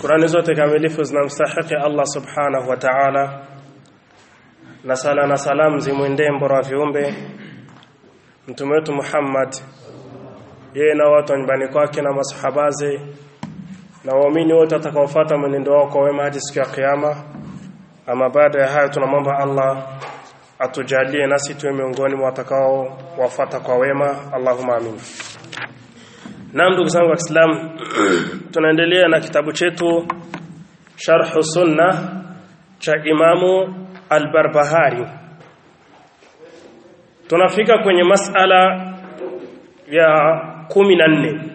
Shukrani zote kamilifu zinamstahiki Allah subhanahu wa ta'ala, na sala na salamu zimwendee mbora wa viumbe mtume wetu Muhammad, yeye na watu wa nyumbani kwake na masahabaze na waumini wote watakaofuata mwenendo wao kwa wema hadi siku ya Kiyama. Ama baada ya hayo, tunamwomba Allah atujalie nasi tuwe miongoni mwa watakao wafuata kwa wema, Allahumma amin. Naam, ndugu zangu wa Kiislamu, tunaendelea na kitabu chetu Sharh Sunna cha Imamu Al-Barbahari. Tunafika kwenye masala ya kumi na nne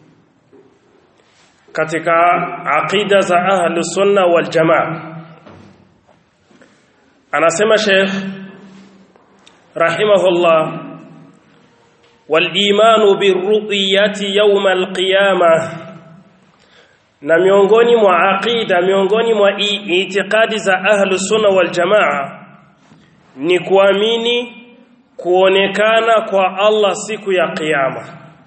katika aqida za ahlu sunna wal jamaa. Anasema Sheikh rahimahullah walimanu birru'yati yawm alqiyama, na miongoni mwa aqida, miongoni mwa itikadi za ahlu sunna wal jamaa ni kuamini kuonekana kwa Allah siku ya kiyama.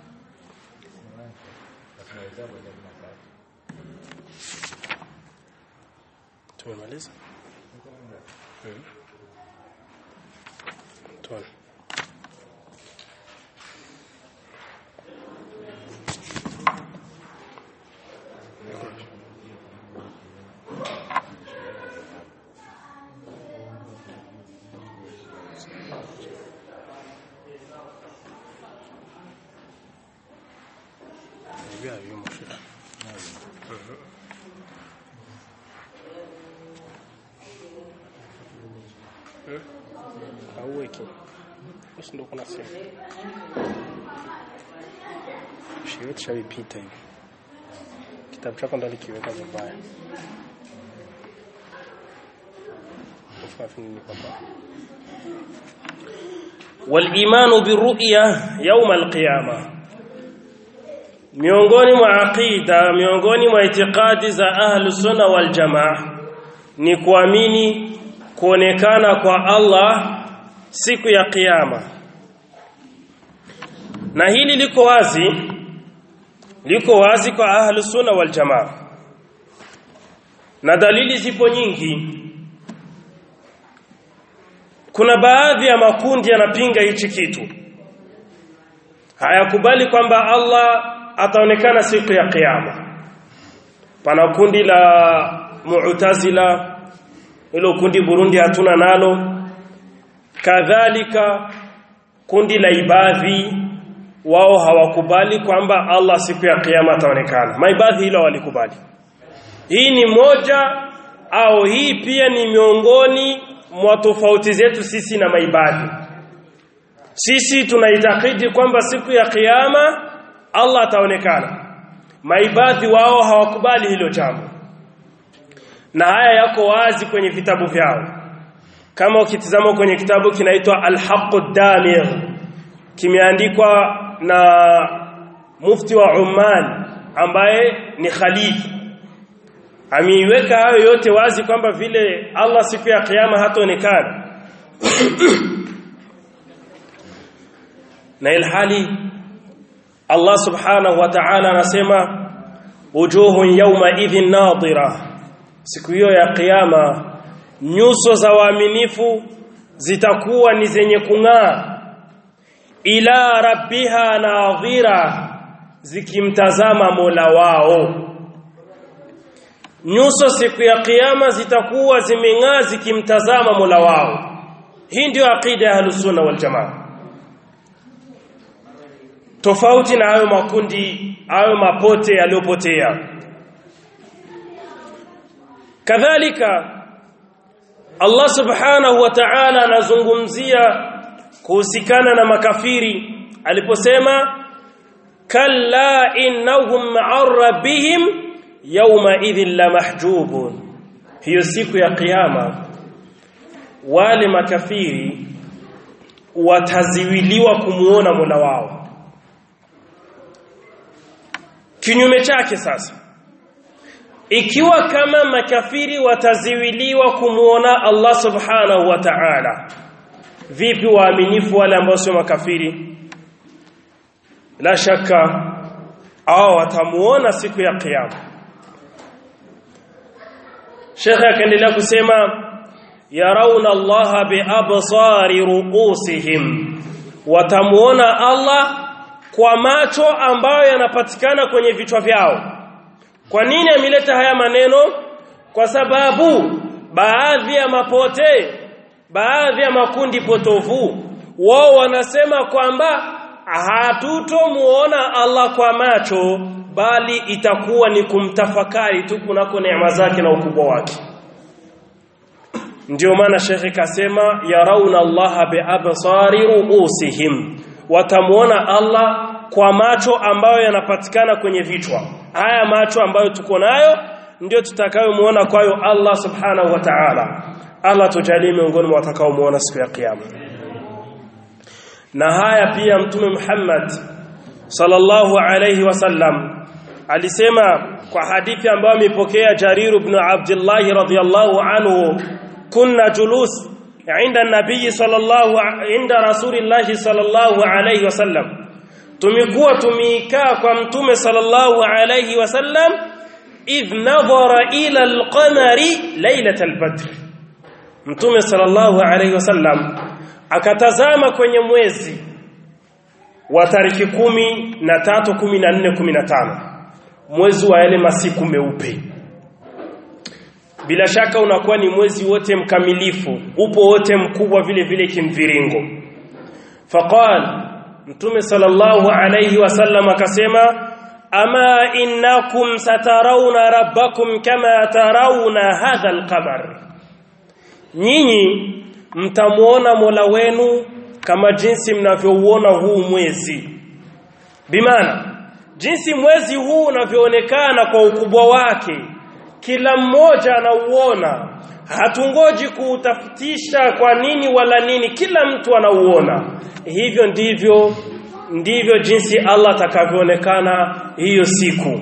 Tumemaliza? Tuone. auweki basi ndo kuna simu shiwetu shavipita hivi kitabu chako ndo likiweka vibaya walimanu biruya yauma alqiyama miongoni mwa aqida miongoni mwa itikadi za ahlu sunna wal jamaa ni kuamini kuonekana kwa Allah siku ya kiyama na hili liko wazi liko wazi kwa ahlu sunna wal jamaa na dalili zipo nyingi kuna baadhi ya makundi yanapinga hichi kitu hayakubali kwamba Allah ataonekana siku ya kiyama pana kundi la mu'tazila hilo kundi Burundi hatuna nalo kadhalika kundi la ibadhi wao hawakubali kwamba Allah siku ya kiyama ataonekana maibadhi hilo walikubali hii ni moja au hii pia ni miongoni mwa tofauti zetu sisi na maibadhi sisi tunaitakidi kwamba siku ya kiyama Allah ataonekana maibadhi wao hawakubali hilo jambo na haya yako wazi kwenye vitabu vyao kama ukitizama kwenye kitabu kinaitwa Al-Haqqu Damir kimeandikwa na mufti wa Oman ambaye ni khalifa ameiweka hayo yote wazi kwamba vile Allah siku ya kiyama hataonekana na ilhali Allah subhanahu wa ta'ala anasema wujuhun yawma idhin nadira siku hiyo ya kiyama nyuso za waaminifu zitakuwa ni zenye kung'aa ila rabbiha nadhira zikimtazama Mola wao nyuso siku ya kiyama zitakuwa zimeng'aa zikimtazama Mola wao hii ndio aqida ya Ahlusunna wal Jamaa tofauti na hayo makundi hayo mapote yaliyopotea kadhalika Allah subhanahu wa ta'ala anazungumzia kuhusikana na makafiri aliposema kalla innahum ma'ar rabbihim yawma idhin lamahjubun hiyo siku ya kiyama wale makafiri wataziwiliwa kumuona Mola wao kinyume chake sasa ikiwa kama makafiri wataziwiliwa kumuona Allah subhanahu wa ta'ala vipi waaminifu wale ambao sio makafiri la shaka au watamuona siku ya kiyama Sheikh akaendelea kusema yarawna Allah biabsari ruusihim watamuona Allah kwa macho ambayo yanapatikana kwenye vichwa vyao kwa nini ameleta haya maneno kwa sababu baadhi ya mapote baadhi ya makundi potovu wao wanasema kwamba hatutomuona Allah kwa macho bali itakuwa ni kumtafakari tu kunako neema zake na ukubwa wake ndio maana shekhe kasema yarauna Allah biabsari ruusihim watamuona Allah kwa macho ambayo yanapatikana kwenye vichwa haya macho ambayo tuko nayo ndio tutakayomuona kwayo Allah subhanahu wa ta'ala Allah tujalie miongoni mwa watakaomuona siku ya kiyama na haya pia mtume Muhammad sallallahu alayhi wasallam alisema kwa hadithi ambayo amepokea Jarir ibn Abdullah radhiyallahu anhu kunna julus عند النبي صلى الله عند رسول الله صلى الله عليه وسلم tumekuwa tumikaa kwa mtume sallallahu alayhi wasallam idh nadhara ila alqamari lailat albadr mtume sallallahu alayhi wasallam akatazama kwenye mwezi wa tariki kumi na tatu kumi na nne kumi na tano mwezi wa yale masiku meupe bila shaka unakuwa ni mwezi wote mkamilifu upo wote mkubwa vile vile kimviringo faqal mtume sallallahu alayhi wasallam akasema ama innakum satarawna rabbakum kama tarawna hadha alqamar nyinyi mtamuona Mola wenu kama jinsi mnavyouona huu mwezi bimana jinsi mwezi huu unavyoonekana kwa ukubwa wake kila mmoja anauona hatungoji kuutafutisha kwa nini wala nini kila mtu anauona hivyo ndivyo ndivyo jinsi Allah atakavyoonekana hiyo siku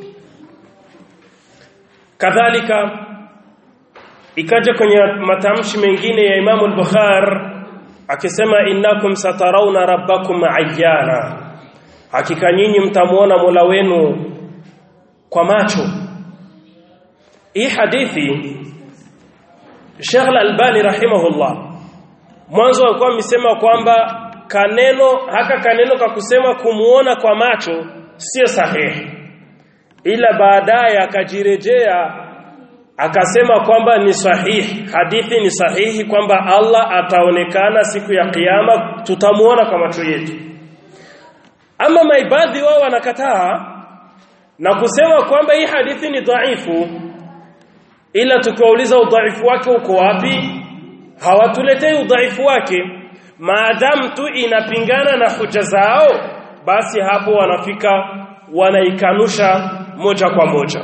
kadhalika ikaja kwenye matamshi mengine ya Imam al-Bukhari akisema innakum satarawna rabbakum ayyana hakika nyinyi mtamuona Mola wenu kwa macho hii hadithi Sheikh Al-Albani rahimahullah mwanzo alikuwa amesema kwamba kaneno haka kaneno ka kusema kumuona kwa macho sio sahihi ila baadaye akajirejea akasema kwamba ni sahihi hadithi ni sahihi kwamba Allah ataonekana siku ya kiyama tutamuona kwa macho yetu ama maibadhi wao wanakataa na kusema kwamba hii hadithi ni dhaifu ila tukiwauliza udhaifu wake uko wapi hawatuletei udhaifu wake maadamu tu inapingana na hoja zao basi hapo wanafika wanaikanusha moja kwa moja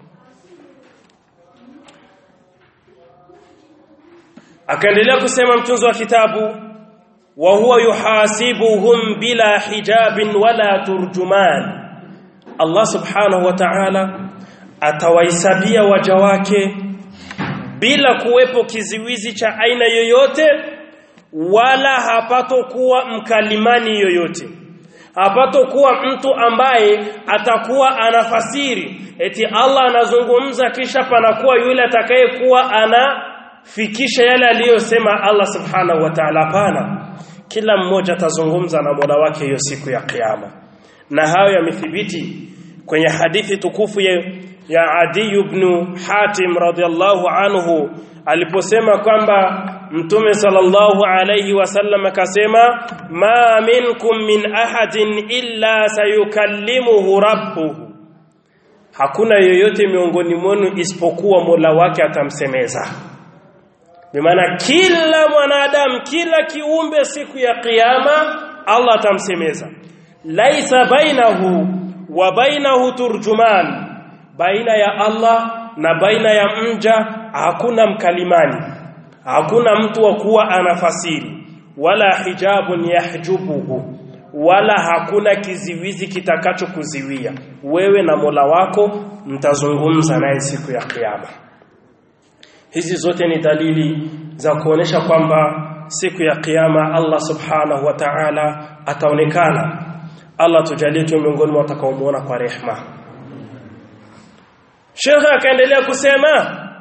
akaendelea kusema mtunzi wa kitabu wa huwa yuhasibuhum bila hijabin wala turjuman Allah subhanahu wa ta'ala atawahesabia waja wake bila kuwepo kiziwizi cha aina yoyote wala hapatokuwa mkalimani yoyote hapatokuwa mtu ambaye atakuwa anafasiri eti Allah anazungumza kisha panakuwa yule atakayekuwa anafikisha yale aliyosema Allah subhanahu wa ta'ala hapana kila mmoja atazungumza na Mola wake hiyo siku ya kiyama na hayo yamethibiti kwenye hadithi tukufu ya, ya Adi ibn Hatim radhiallahu anhu aliposema kwamba Mtume sallallahu alayhi wasallam akasema ma minkum min ahadin illa sayukallimuhu rabbuhu hakuna yoyote miongoni mwenu isipokuwa Mola wake atamsemeza bimaana kila mwanadamu kila kiumbe siku ya kiyama Allah atamsemeza laisa bainahu wa bainahu turjuman baina ya Allah na baina ya mja hakuna mkalimani hakuna mtu wa kuwa anafasiri wala hijabun yahjubuhu wala hakuna kiziwizi kitakachokuziwia wewe na Mola wako mtazungumza naye siku ya kiyama hizi zote ni dalili za kuonesha kwamba siku ya kiyama Allah subhanahu wa ta'ala ataonekana Allah tujalie tu miongoni mwa watakaomuona kwa rehma Sheikh akaendelea kusema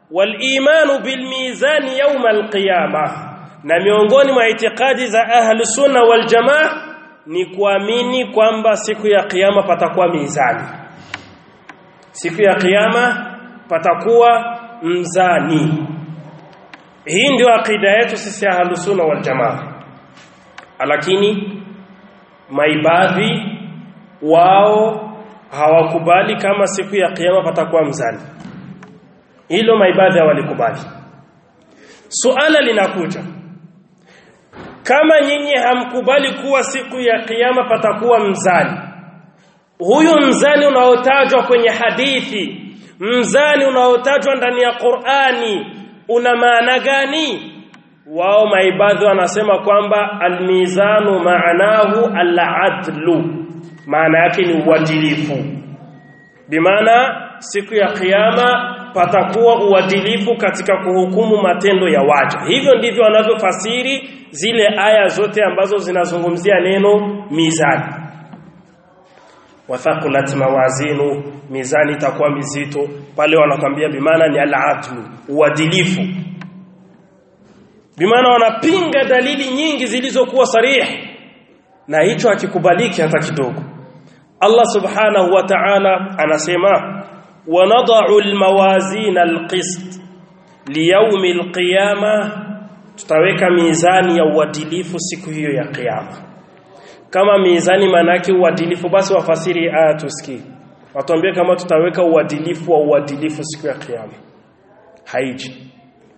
walimanu bilmizani yawma alqiyama na miongoni mwa itikadi za ahli sunna wal jamaa ni kuamini kwamba siku ya kiyama patakuwa mizani siku ya kiyama patakuwa mzani hii ndio akida yetu sisi ahli sunna wal jamaa lakini maibadhi wao hawakubali kama siku ya kiyama patakuwa mzani hilo maibadhi hawalikubali suala linakuja kama nyinyi hamkubali kuwa siku ya kiyama patakuwa mzani huyu mzani unaotajwa kwenye hadithi mzani unaotajwa ndani ya Qur'ani una maana gani wao maibadhi wanasema kwamba almizanu maanahu al-adlu maana yake ni uadilifu bimaana siku ya kiyama patakuwa uadilifu katika kuhukumu matendo ya waja hivyo ndivyo wanavyofasiri zile aya zote ambazo zinazungumzia neno mizani wathaqulat mawazinu mizani itakuwa mizito pale wanakwambia bimaana ni al-adlu uadilifu bimaana wanapinga dalili nyingi zilizokuwa sarihi na hicho hakikubaliki hata kidogo Allah subhanahu wa ta'ala anasema wanada'u almawazin alqist liyawmi alqiyama tutaweka mizani ya uadilifu siku hiyo ya kiyama kama mizani manake uadilifu basi wafasiri aya tusikie watuambie kama tutaweka uadilifu wa uadilifu siku ya kiyama haiji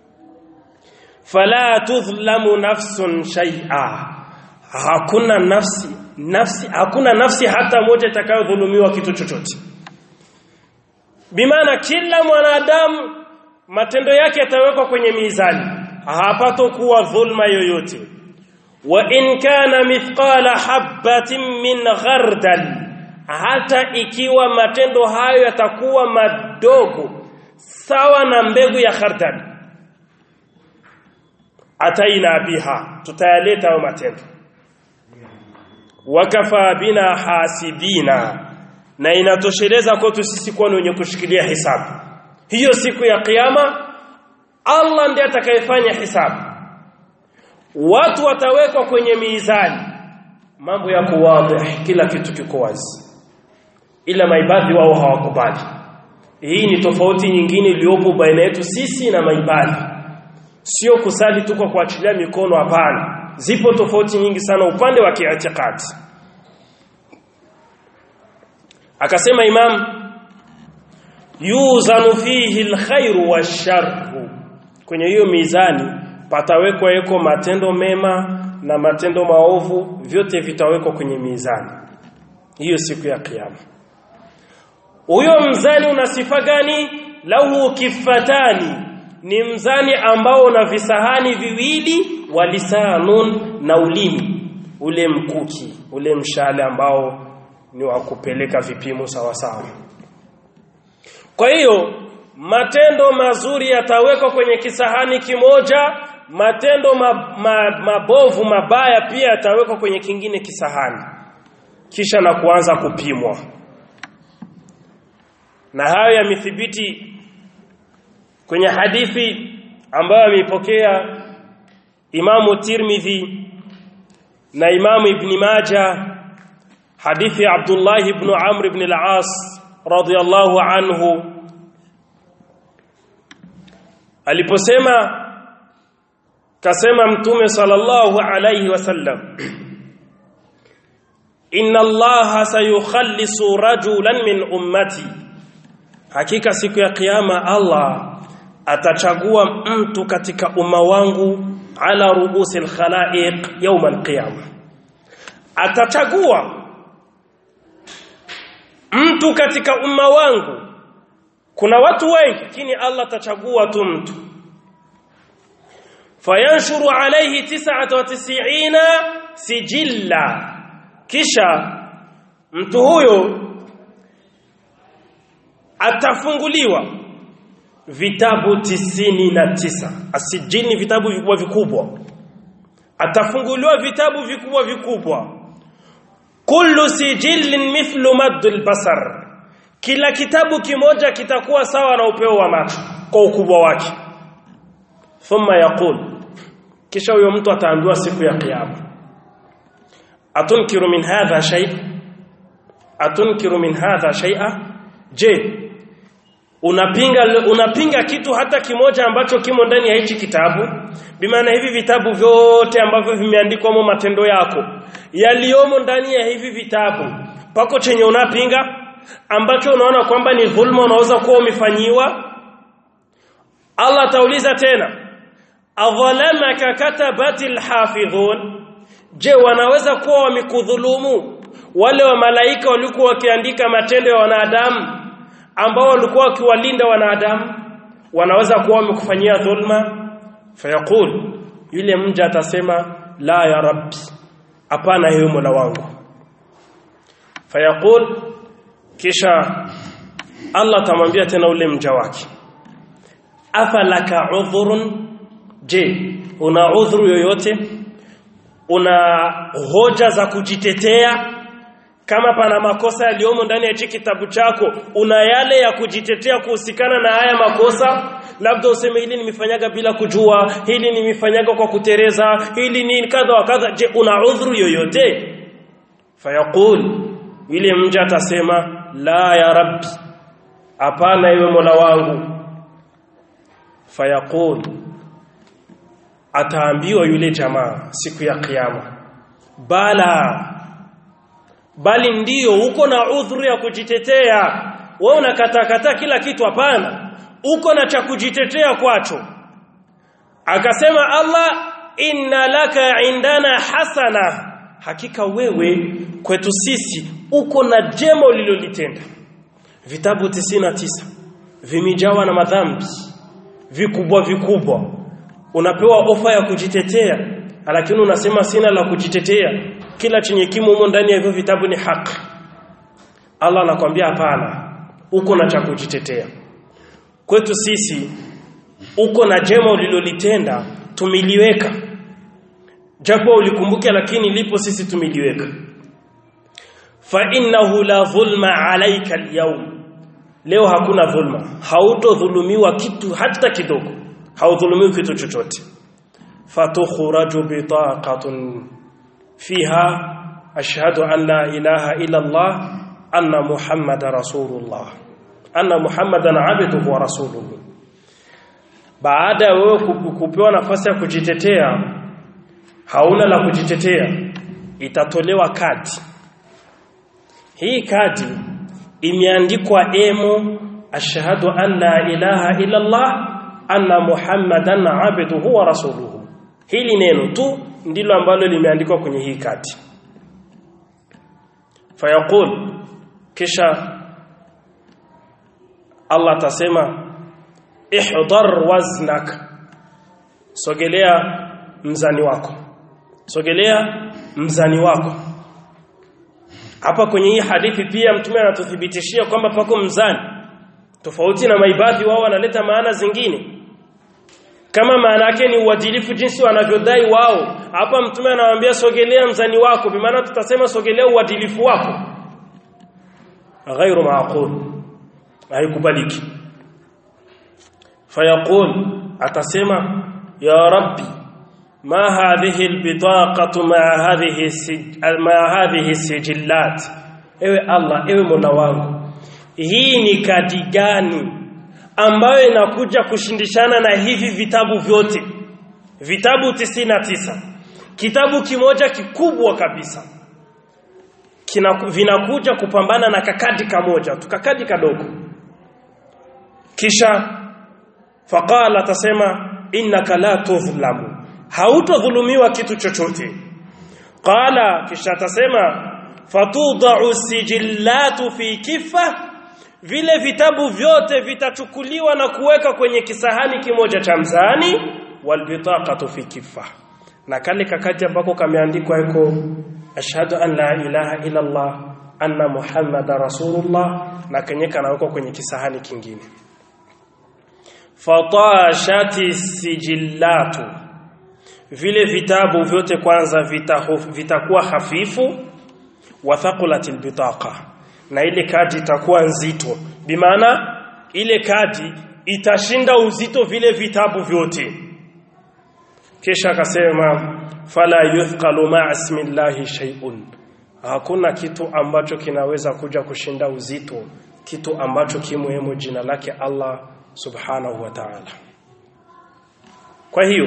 fala tudhlamu nafsun shay'a hakuna nafsi nafsi hakuna nafsi hata moja itakayodhulumiwa kitu chochote bimaana kila mwanadamu matendo yake yatawekwa kwenye mizani hapatokuwa dhulma yoyote wa in kana mithqala habatin min ghardal hata ikiwa matendo hayo yatakuwa madogo sawa na mbegu ya khardal ataina biha tutayaleta hayo matendo wakafa bina hasibina na inatosheleza kwetu sisi kuwa wenye kushikilia hisabu hiyo siku ya kiyama Allah ndiye atakayefanya hisabu watu watawekwa kwenye mizani mambo yako wazi kila kitu kiko wazi ila maibadhi wao hawakubali hii ni tofauti nyingine iliyopo baina yetu sisi na maibadhi sio kusali tu kwa kuachilia mikono hapana zipo tofauti nyingi sana upande wa kiitikadi akasema imam yuzanu fihi alkhairu washarru kwenye hiyo mizani patawekwa yeko matendo mema na matendo maovu vyote vitawekwa kwenye mizani hiyo siku ya kiyama huyo mzani una sifa gani lahu kifatani ni mzani ambao una visahani viwili walisanun na ulimi ule mkuki ule mshale ambao ni wa kupeleka vipimo sawa sawa kwa hiyo matendo mazuri yatawekwa kwenye kisahani kimoja matendo ma, ma, mabovu mabaya pia yatawekwa kwenye kingine kisahani kisha na kuanza kupimwa na hayo yamethibiti kwenye hadithi ambayo ameipokea Imamu Tirmidhi na Imamu Ibn Majah hadithi ya Abdullah ibn Amr ibn al-As radiyallahu anhu aliposema kasema mtume sallallahu alayhi wasallam inna allaha sayukhallisu rajulan min ummati hakika siku ya kiyama Allah atachagua mtu katika umma wangu ala ruusi alkhalaiq yawm alqiyama atachagua mtu katika umma wangu kuna watu wengi lakini Allah atachagua tu mtu fayanshuru alayhi 99 sijilla kisha mtu huyo atafunguliwa vitabu tisini na tisa asijini vitabu vikubwa vikubwa atafunguliwa vitabu vikubwa vikubwa kullu sijillin mithlu maddul basar kila kitabu kimoja kitakuwa sawa na upeo wa macho kwa ukubwa wake thumma yaqul kisha huyo mtu ataambiwa siku ya kiyama atunkiru min hadha shay atunkiru min hadha shay'a je unapinga unapinga kitu hata kimoja ambacho kimo ndani ya hichi kitabu bimaana hivi vitabu vyote ambavyo vimeandikwa mo matendo yako yaliomo ndani ya hivi vitabu pako chenye unapinga ambacho unaona kwamba ni dhulma unaweza kuwa umefanyiwa Allah atauliza tena adhalamaka katabatil hafidhun je wanaweza kuwa wamekudhulumu wale wa malaika walikuwa wakiandika matendo ya wanadamu ambao walikuwa wakiwalinda wanadamu wanaweza kuwa wamekufanyia dhulma fayaqul yule mja atasema la ya rabbi hapana hiyo mola wangu fayaqul kisha Allah tamwambia tena ule mja wake afalaka udhrun je una udhuru yoyote una hoja za kujitetea kama pana makosa yaliyomo ndani ya kitabu chako una yale ya kujitetea kuhusikana na haya makosa labda useme hili nimefanyaga bila kujua hili nimefanyaga kwa kutereza hili ni kadha wa kadha je una udhuru yoyote fayaqul yule mja atasema la ya rabbi hapana iwe mola wangu fayaqul ataambiwa yule jamaa siku ya kiyama bala bali ndiyo uko na udhuru ya kujitetea wewe unakatakata kila kitu hapana uko na cha kujitetea kwacho akasema Allah inna laka indana hasana hakika wewe kwetu sisi uko na jema ulilolitenda vitabu 99 vimejawa na madhambi vikubwa vikubwa unapewa ofa ya kujitetea lakini unasema sina la kujitetea kila chenye kimo humo ndani ya hivyo vitabu ni haki Allah anakuambia hapana uko na cha kujitetea kwetu sisi uko na jema ulilolitenda tumiliweka japo ulikumbuke lakini lipo sisi tumiliweka fa innahu la dhulma alayka alyawm leo hakuna dhulma hautodhulumiwa kitu hata kidogo haudhulumiwi kitu chochote fatukhraju bitaqatun fiha ashhadu an la ilaha illa allah anna muhammada rasulullah anna muhammadan abduhu wa rasuluhu baada ya wewe kupewa nafasi ya kujitetea hauna la kujitetea itatolewa kadi hii kadi imeandikwa emo ashhadu an la ilaha illa allah anna muhammadan abduhu wa rasuluhu hili neno tu ndilo ambalo limeandikwa kwenye hii kadi fayaqul kisha Allah atasema ihdar waznak sogelea mzani wako sogelea mzani wako hapa kwenye hii hadithi pia mtume anatuthibitishia kwamba pako mzani tofauti na maibadhi wao wanaleta maana zingine kama maana yake ni uadilifu jinsi wanavyodai wao hapa mtume anawaambia sogelea mzani wako bimaana tutasema sogelea uadilifu wako ghairu maaqul haikubaliki fayaqul atasema ya rabbi ma hadhihi albitaqatu ma hadhihi ma hadhihi sijillat ewe allah ewe mola wangu hii ni kadi gani ambayo inakuja kushindishana na hivi vitabu vyote vitabu tisina tisa kitabu kimoja kikubwa kabisa kina vinakuja kupambana na kakadi kamoja tukakadi kadogo kisha faqala tasema innaka la tudhlamu hautodhulumiwa kitu chochote qala kisha tasema fatudau sijillatu fi kifa vile vitabu vyote vitachukuliwa na kuweka kwenye kisahani kimoja cha mzani walbitaqatu fi kifa na kale kakati ambako kameandikwa iko ashhadu an la ilaha illa allah anna muhammada rasulullah na kenye kanawekwa kwenye kisahani kingine fatashati sijillatu vile vitabu vyote kwanza vitakuwa hafifu wa thaqulatil bitaqa na ile kadi itakuwa nzito bimaana ile kadi itashinda uzito vile vitabu vyote kisha akasema fala yuthqalu ma'a ismillahi shay'un hakuna kitu ambacho kinaweza kuja kushinda uzito kitu ambacho kimwemo jina lake Allah subhanahu wa ta'ala kwa hiyo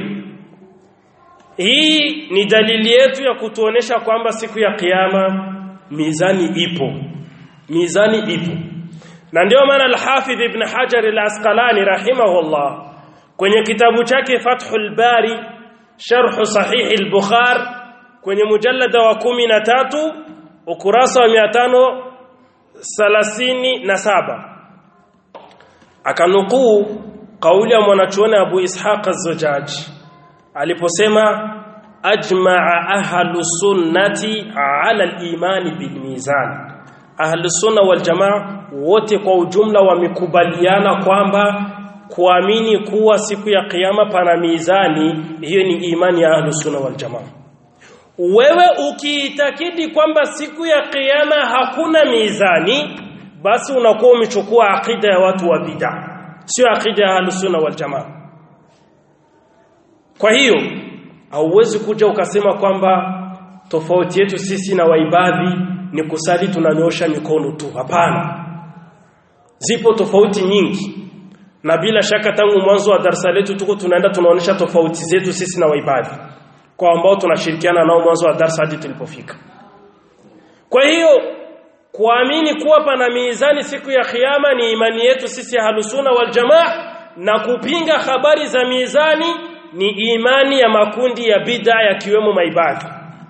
hii ni dalili yetu ya kutuonesha kwamba siku ya kiyama mizani ipo mizani ipo na ndio maana al-Hafidh Ibn Hajar al-Asqalani rahimahullah kwenye kitabu chake Fathul Bari Sharh Sahih al-Bukhari kwenye mujallada wa kumi na tatu ukurasa wa mia tano thelathini na saba akanukuu kauli ya mwanachuoni Abu Ishaq az-Zujaj aliposema ajmaa ahlu sunnati ala al-imani bil mizan ahlu sunna wal jamaa wote kwa ujumla wamekubaliana kwamba kuamini kuwa siku ya kiyama pana mizani hiyo ni imani ya ahlu sunna wal jamaa wewe ukiitakidi kwamba siku ya kiyama hakuna mizani basi unakuwa umechukua akida ya watu wa bid'a sio akida ya sunna wal jamaa kwa hiyo hauwezi kuja ukasema kwamba tofauti yetu sisi na waibadhi ni kusali tunanyosha mikono tu hapana zipo tofauti nyingi na bila shaka tangu mwanzo wa darasa letu tuko tunaenda tunaonesha tofauti zetu sisi na waibadhi kwa ambao tunashirikiana nao mwanzo wa darasa hadi tulipofika. Kwa hiyo kuamini kuwa pana mizani siku ya kiyama ni imani yetu sisi halusuna wal jamaa na kupinga habari za mizani ni imani ya makundi ya bid'a yakiwemo maibadhi.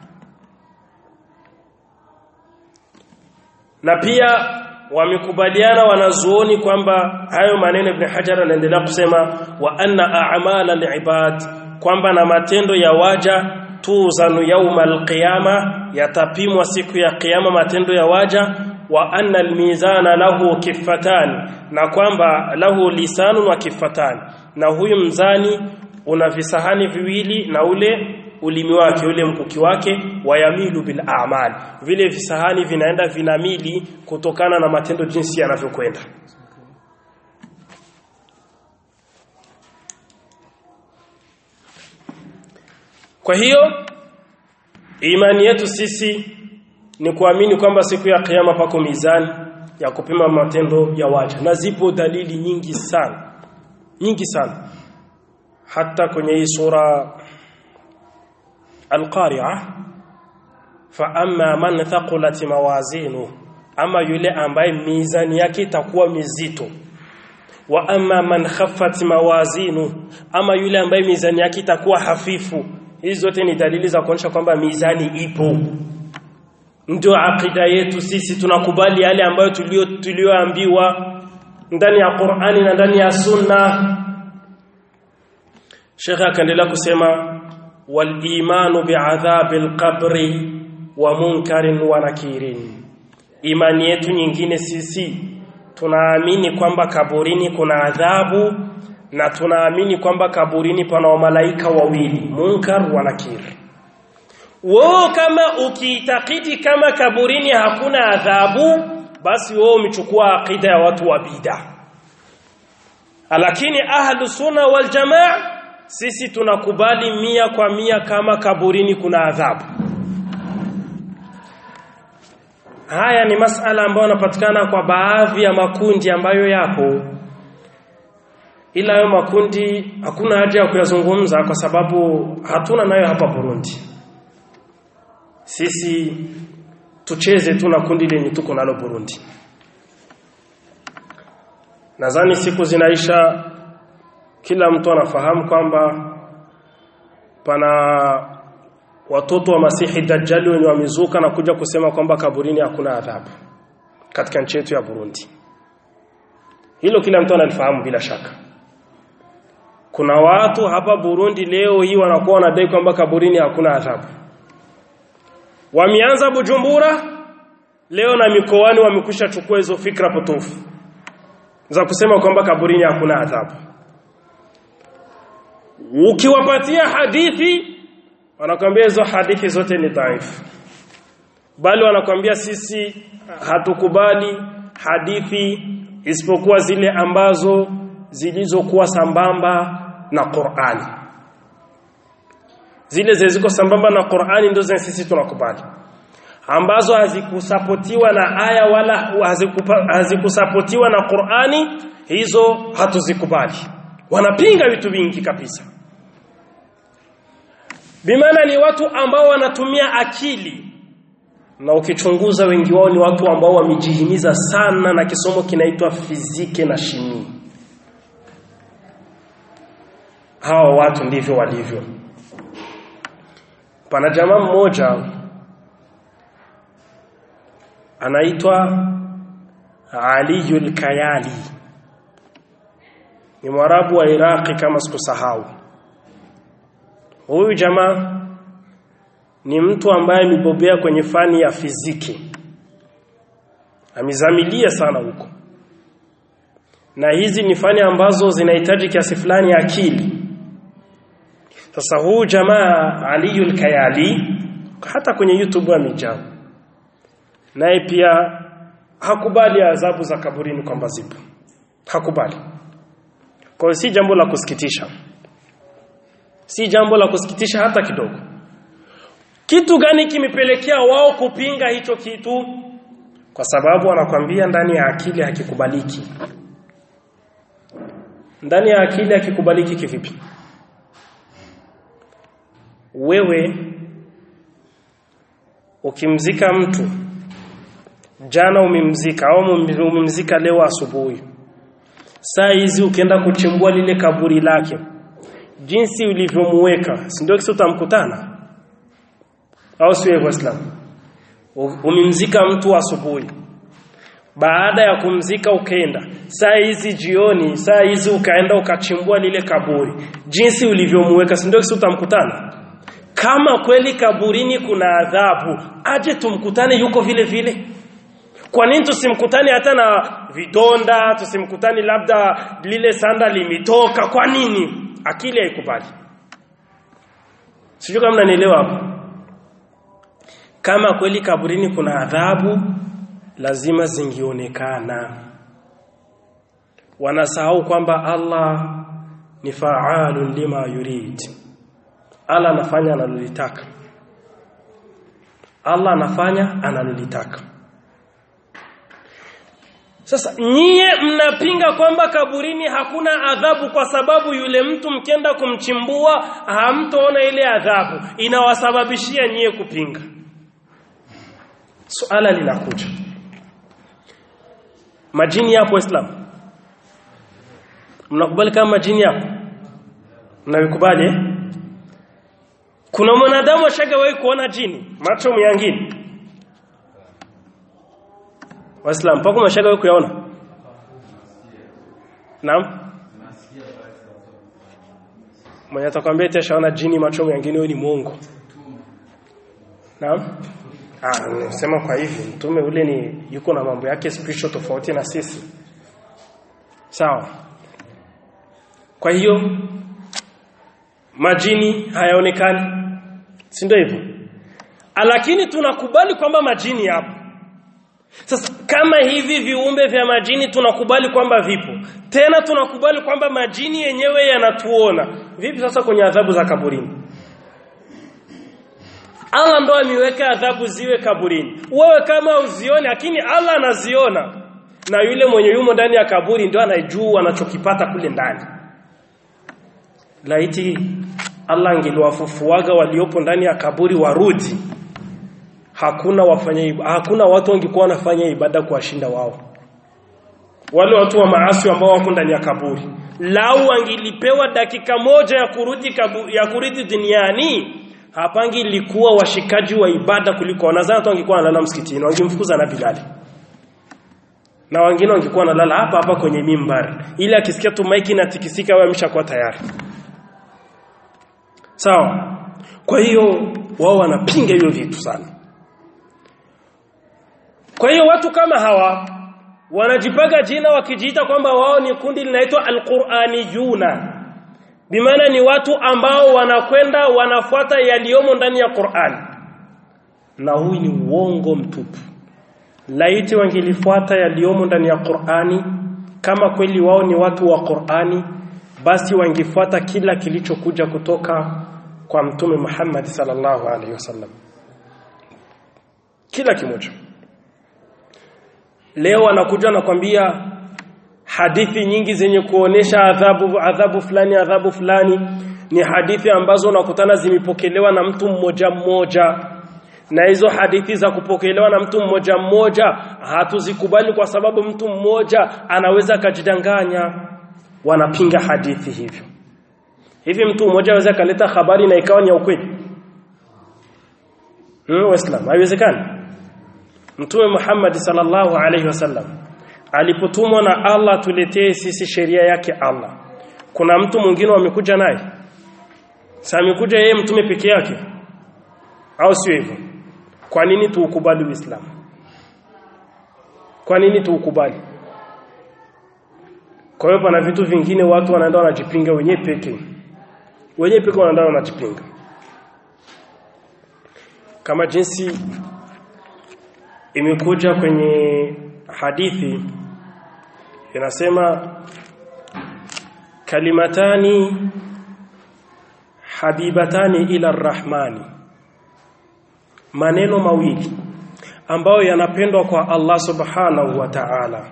Na pia wamekubaliana wanazuoni kwamba hayo maneno Ibn Hajar anaendelea kusema wa anna a'mala al-ibad kwamba na matendo ya waja tuzanu yaumal qiyama yatapimwa siku ya kiyama matendo ya waja wa anna almizana lahu kifatan na kwamba lahu lisanun wa kifatan na huyu mzani una visahani viwili na ule ulimi wake ule mkuki wake wayamilu bil a'mal vile visahani vinaenda vinamili kutokana na matendo jinsi yanavyokwenda Kwa hiyo imani yetu sisi ni kuamini kwamba siku ya kiyama pako mizani ya kupima matendo ya waja na zipo dalili nyingi sana nyingi sana hata kwenye hii sura Al-Qari'ah fa amma man thaqulat mawazinu ama yule ambaye mizani yake itakuwa mizito wa amma man khaffat mawazinu ama yule ambaye mizani yake itakuwa hafifu hizi zote ni dalili za kuonyesha kwamba mizani ipo ndio akida yetu sisi tunakubali yale ambayo tulio tulioambiwa ndani ya Qur'ani na ndani ya Sunna Sheikh akaendelea kusema wal imanu bi'adhabil qabri wa munkarin wa nakirin imani yetu nyingine sisi tunaamini kwamba kaburini kuna adhabu na tunaamini kwamba kaburini pana malaika wawili munkar wa nakir wewe kama ukiitakidi kama kaburini hakuna adhabu basi wewe umechukua akida ya watu wa bid'a lakini ahlu sunna wal jamaa sisi tunakubali mia kwa mia kama kaburini kuna adhabu haya ni masala ambayo yanapatikana kwa baadhi ya makundi ambayo yapo ila hayo makundi hakuna haja ya kuyazungumza kwa sababu hatuna nayo hapa Burundi sisi tucheze tu na kundi lenye tuko nalo Burundi nadhani siku zinaisha kila mtu anafahamu kwamba pana watoto wa Masihi Dajjal wenye wamezuka na kuja kusema kwamba kaburini hakuna adhabu katika nchi yetu ya Burundi hilo kila mtu analifahamu bila shaka kuna watu hapa Burundi leo hii wanakuwa wanadai kwamba kaburini hakuna adhabu wameanza Bujumbura leo na mikoani wamekwisha chukua hizo fikra potofu za kusema kwamba kaburini hakuna adhabu ukiwapatia hadithi wanakwambia hizo hadithi zote ni dhaifu bali wanakwambia sisi hatukubali hadithi isipokuwa zile ambazo zilizokuwa sambamba na Qur'ani zile zilizo sambamba na Qur'ani ndio zenye sisi tunakubali ambazo hazikusapotiwa na aya wala hazikusapotiwa na Qur'ani hizo hatuzikubali wanapinga vitu vingi kabisa bimaana ni watu ambao wanatumia akili na ukichunguza wengi wao ni watu ambao wamejihimiza sana na kisomo kinaitwa fizike na shimi hawa watu ndivyo walivyo pana jamaa mmoja anaitwa Aliyul Kayali ni mwarabu wa Iraqi kama sikusahau huyu jamaa ni mtu ambaye amebobea kwenye fani ya fiziki amezamilia sana huko na hizi ni fani ambazo zinahitaji kiasi fulani ya akili sasa huu jamaa Aliyul Kayali hata kwenye YouTube amejaa naye pia hakubali adhabu za kaburini kwamba zipo hakubali kwa si jambo la kusikitisha si jambo la kusikitisha hata kidogo kitu gani kimepelekea wao kupinga hicho kitu kwa sababu wanakwambia ndani ya akili hakikubaliki ndani ya akili hakikubaliki kivipi wewe ukimzika mtu jana umemzika au umemzika leo asubuhi saa hizi ukienda kuchimbua lile kaburi lake jinsi ulivyomuweka si ndio kisa utamkutana au sio Waislamu umemzika mtu asubuhi baada ya kumzika ukaenda saa hizi jioni saa hizi ukaenda ukachimbua lile kaburi jinsi ulivyomuweka si ndio kisa utamkutana kama kweli kaburini kuna adhabu aje tumkutane yuko vile vile kwa nini tusimkutane hata na vidonda tusimkutane labda lile sanda limetoka kwa nini akili haikubali sijui kama mnanielewa hapo kama kweli kaburini kuna adhabu lazima zingionekana wanasahau kwamba Allah ni fa'alun lima yurid Allah anafanya analolitaka Allah anafanya analolitaka sasa nyie mnapinga kwamba kaburini hakuna adhabu kwa sababu yule mtu mkienda kumchimbua hamtoona ile adhabu inawasababishia nyie kupinga suala linakuja majini yapo Islam mnakubali kama majini yapo mnavikubali eh? kuna mwanadamu ashagawahi kuona jini macho myangini Waislamu mpaka mashagawahi kuyaona Naam Mwenye atakwambia eti ashaona jini macho myangini wewe ni muongo Naam Ah, nisema kwa hivi mtume ule ni yuko na mambo yake spiritual tofauti na sisi. Sawa. Kwa hiyo majini hayaonekani. Si ndio hivyo? Lakini tunakubali kwamba majini yapo. Sasa kama hivi viumbe vya majini tunakubali kwamba vipo. Tena tunakubali kwamba majini yenyewe yanatuona. Vipi sasa kwenye adhabu za kaburini? Allah ndo ameweka adhabu ziwe kaburini. Wewe kama uzione lakini Allah anaziona. Na yule mwenye yumo ndani ya kaburi ndio anajua anachokipata kule ndani. Laiti Allah angeliwafufuaga waliopo ndani ya kaburi warudi. Hakuna wafanya hakuna watu wangekuwa wanafanya ibada kuwashinda wao. Wale watu wa maasi ambao wako ndani ya kaburi. Lau angilipewa dakika moja ya kurudi kabu, ya kurudi duniani hapangi ilikuwa washikaji wa ibada kuliko wanazana tu wangekuwa wanalala msikitini wangemfukuza na Bilali na wengine wangekuwa wanalala hapa hapa kwenye mimbar ili akisikia tu maiki inatikisika wao ameshakuwa tayari sawa kwa hiyo wao wanapinga hiyo vitu sana kwa hiyo watu kama hawa wanajipaga jina wakijiita kwamba wao ni kundi linaitwa alquraniyuna bimaana ni watu ambao wanakwenda wanafuata yaliyomo ndani ya Qur'an na huu ni uongo mtupu laiti wangelifuata yaliyomo ndani ya Qur'ani kama kweli wao ni watu wa Qur'ani basi wangefuata kila kilichokuja kutoka kwa mtume Muhammad sallallahu alaihi wasallam kila kimoja leo anakuja nakwambia hadithi nyingi zenye kuonesha adhabu adhabu fulani adhabu fulani ni hadithi ambazo unakutana zimepokelewa na mtu mmoja mmoja na hizo hadithi za kupokelewa na mtu mmoja mmoja hatuzikubali kwa sababu mtu mmoja anaweza akajidanganya wanapinga hadithi hivyo hivi mtu mmoja anaweza kaleta habari na ikawa ni ya ukweli hmm, waislamu haiwezekani mtume Muhammad sallallahu alaihi wasallam alipotumwa na Allah tuletee sisi sheria yake Allah kuna mtu mwingine amekuja naye sasa amekuja yeye mtume peke yake au sio hivyo kwa nini tuukubali uislamu kwa nini tuukubali kwa hiyo pana vitu vingine watu wanaenda wanajipinga wenyewe peke wenyewe peke wanaenda wanajipinga kama jinsi imekuja kwenye hadithi inasema kalimatani habibatani ila rahmani maneno mawili ambayo yanapendwa kwa Allah subhanahu wa ta'ala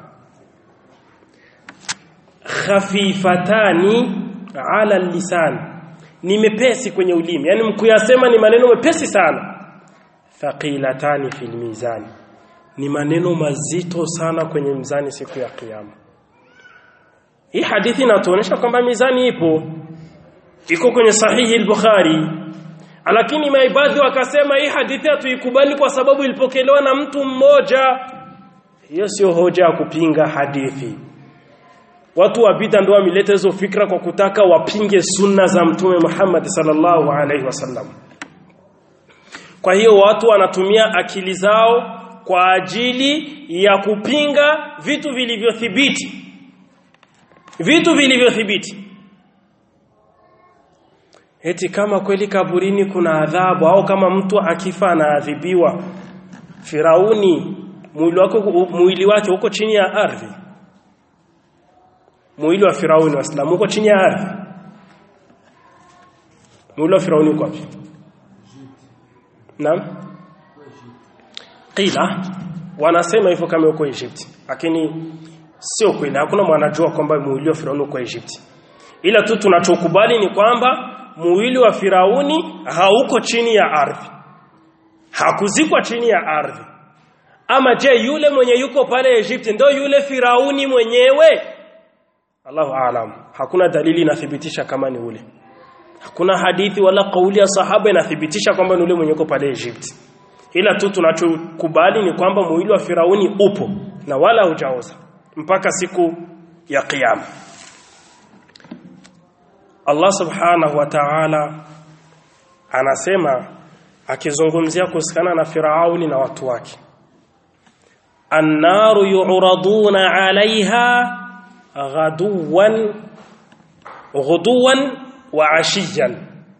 khafifatani ala lisan ni mepesi kwenye ulimi yani mkuyasema ni maneno mepesi sana thaqilatani fil mizani ni maneno mazito sana kwenye mzani siku ya kiyama hii hadithi inatuonyesha kwamba mizani ipo iko kwenye sahihi al-Bukhari lakini maibadhi wakasema hii hadithi hatuikubali kwa sababu ilipokelewa na mtu mmoja hiyo sio hoja ya kupinga hadithi watu wa bid'a ndio wameleta hizo fikra kwa kutaka wapinge sunna za mtume Muhammad sallallahu alaihi wasallam kwa hiyo watu wanatumia akili zao kwa ajili ya kupinga vitu vilivyothibiti vitu vilivyothibiti eti kama kweli kaburini kuna adhabu au kama mtu akifa anaadhibiwa Firauni mwili wake mwili wake uko chini ya ardhi mwili wa Firauni waislamu uko chini ya ardhi mwili wa Firauni uko wapi Naam Qila wanasema hivyo kama uko Egypt lakini sio kweli hakuna mwanajua kwamba mwili wa Firauni uko Egypt ila tu tunachokubali ni kwamba mwili wa Firauni hauko chini ya ardhi hakuzikwa chini ya ardhi ama je yule mwenye yuko pale Egypt ndio yule Firauni mwenyewe Allahu aalam hakuna dalili inathibitisha kama ni ule hakuna hadithi wala kauli ya sahaba inathibitisha kwamba ni ule mwenye yuko pale Egypt ila tu tunachokubali ni kwamba mwili wa Firauni upo na wala hujaoza mpaka siku ya kiyama Allah subhanahu wa ta'ala anasema akizungumzia kuhusiana na Firauni na watu wake Annaru yu'raduna 'alayha ghaduwan ghuduwan wa 'ashiyan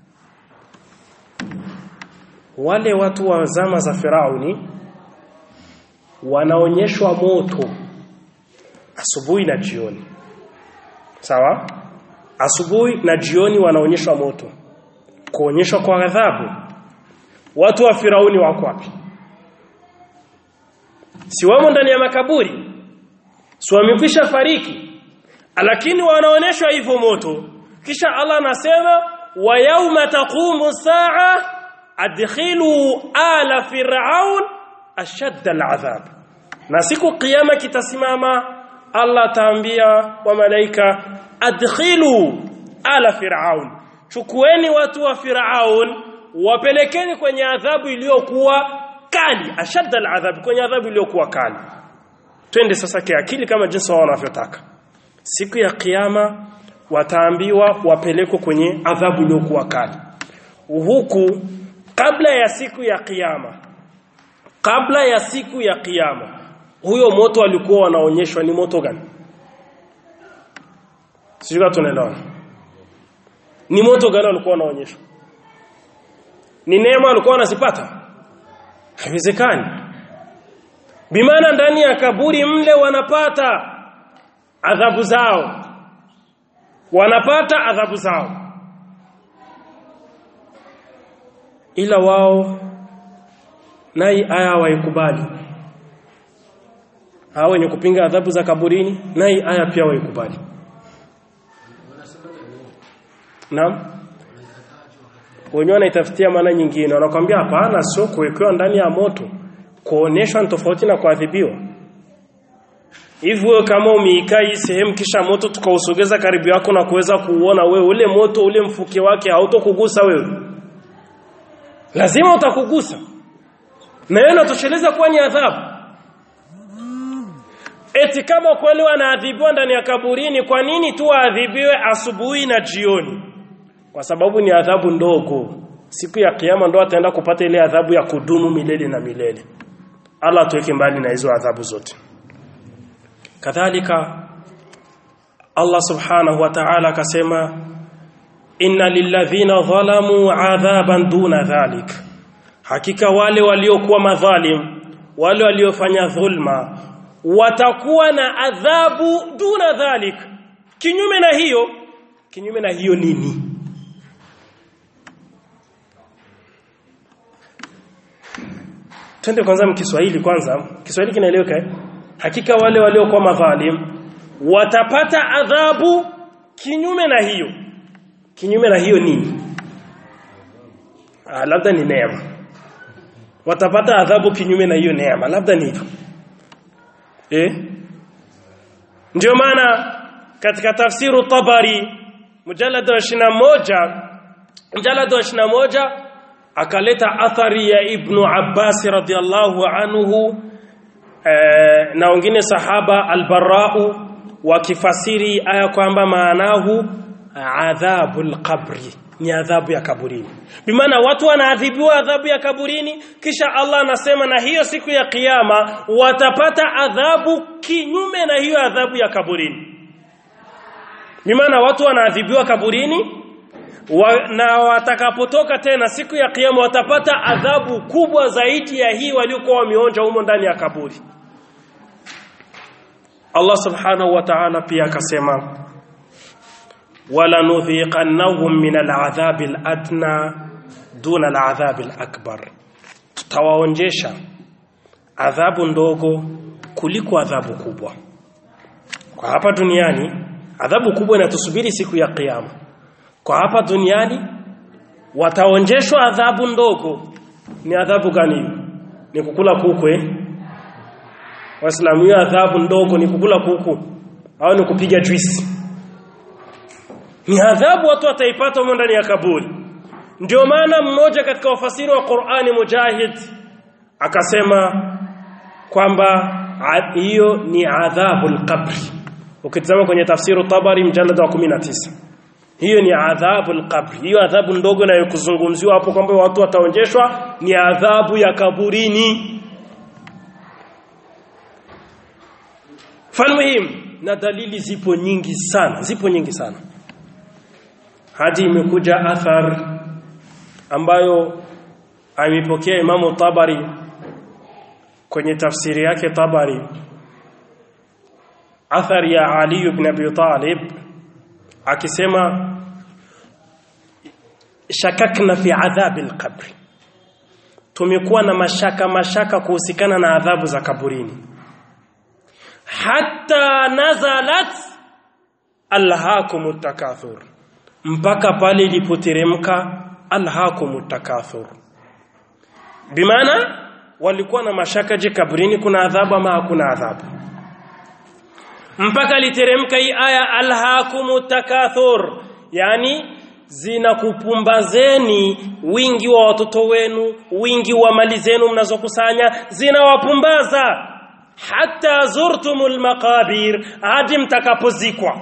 Wale watu wa zama za Firauni wanaonyeshwa moto asubuhi na jioni sawa asubuhi na jioni wanaonyeshwa moto kuonyeshwa kwa adhabu watu wa Firauni wako wapi si wamo ndani ya makaburi si wamekwisha fariki lakini wanaonyeshwa hivyo moto kisha Allah anasema wa yauma taqumu saa adkhilu ala fir'aun ashadda al'adhab na siku kiyama kitasimama Allah taambia wa malaika adkhilu ala fir'aun chukueni watu wa fir'aun wapelekeni kwenye adhabu iliyokuwa kali ashadda al'adhab kwenye adhabu iliyokuwa kali twende sasa kiakili kama jinsi wao wanavyotaka siku ya kiyama wataambiwa wapelekwe kwenye adhabu iliyokuwa kali huku kabla ya siku ya kiyama kabla ya siku ya kiyama huyo moto alikuwa wanaonyeshwa ni moto gani sijui tunaelewana ni moto gani walikuwa wanaonyeshwa ni neema walikuwa wanazipata haiwezekani bimaana ndani ya kaburi mle wanapata adhabu zao wanapata adhabu zao ila wao nai aya waikubali hao wenye kupinga adhabu za kaburini nai aya pia waikubali naam wenyewe wanaitafutia maana nyingine wanakwambia hapana sio kuwekewa ndani ya moto kuoneshwa ni tofauti na kuadhibiwa hivyo kama umeikaa hii sehemu kisha moto tukausogeza karibu yako na kuweza kuuona wewe ule moto ule mfuke wake hautokugusa wewe lazima utakugusa na yeye anatosheleza kuwa ni adhabu eti kama kweli wanaadhibiwa ndani ya kaburini kwa nini tu waadhibiwe asubuhi na jioni kwa sababu ni adhabu ndogo siku ya kiyama ndo ataenda kupata ile adhabu ya kudumu milele na milele Allah tuweke mbali na hizo adhabu zote kadhalika Allah subhanahu wa ta'ala akasema inna lilladhina dhalamu adhaban duna dhalik hakika wale waliokuwa madhalim wale waliofanya dhulma watakuwa na adhabu duna dhalik kinyume na hiyo kinyume na hiyo nini twende kwanza mkiswahili kwanza Kiswahili kinaeleweka eh? hakika wale waliokuwa madhalim watapata adhabu kinyume na hiyo kinyume na hiyo nini ah, labda ni neema watapata adhabu kinyume na hiyo neema labda ni hivyo eh ndio maana katika tafsiru tabari mujallad wa 21 mujallad wa 21 akaleta athari ya ibnu Abbas radhiallahu anhu e, na wengine sahaba albarau wakifasiri aya kwamba maanahu adhabul qabri ni adhabu ya kaburini bimaana watu wanaadhibiwa adhabu ya kaburini kisha Allah anasema na hiyo siku ya kiyama watapata adhabu kinyume na hiyo adhabu ya kaburini bimaana watu wanaadhibiwa kaburini wa, na watakapotoka tena siku ya kiyama watapata adhabu kubwa zaidi ya hii waliokuwa wameonja humo ndani ya kaburi Allah subhanahu wa ta'ala pia akasema wala nudhiqannahum min al'adhabi al'adna duna al'adhabi al'akbar tutawaonjesha adhabu ndogo kuliko adhabu kubwa kwa hapa duniani adhabu kubwa inatusubiri siku ya kiyama kwa hapa duniani wataonjeshwa adhabu ndogo ni adhabu gani ni kukula kuku eh waislamu hiyo adhabu ndogo ni kukula kuku au ni kupiga juisi ni adhabu watu wataipata humo ndani ya kaburi ndio maana mmoja katika wafasiri wa Qur'ani Mujahid akasema kwamba hiyo ni adhabul qabri ukitazama kwenye tafsiru Tabari mjallad wa 19 hiyo ni adhabu al-qabr hiyo adhabu ndogo inayokuzungumziwa hapo kwamba watu wataonjeshwa ni adhabu ya kaburini falmuhim na dalili zipo nyingi sana zipo nyingi sana hadi imekuja athar ambayo amepokea Imamu Tabari kwenye tafsiri yake Tabari athar ya Ali ibn Abi Talib akisema shakakna fi adhabi alqabr tumekuwa na mashaka mashaka kuhusikana na adhabu za kaburini hatta nazalat alhaakum takathur mpaka pale ilipoteremka alhaakum takathur bimaana walikuwa na mashaka je kaburini kuna adhabu ama hakuna adhabu mpaka literemka hii aya alhaakum takathur yani zinakupumbazeni wingi wa watoto wenu wingi wa mali zenu mnazokusanya zinawapumbaza hata zurtumul maqabir hadi mtakapozikwa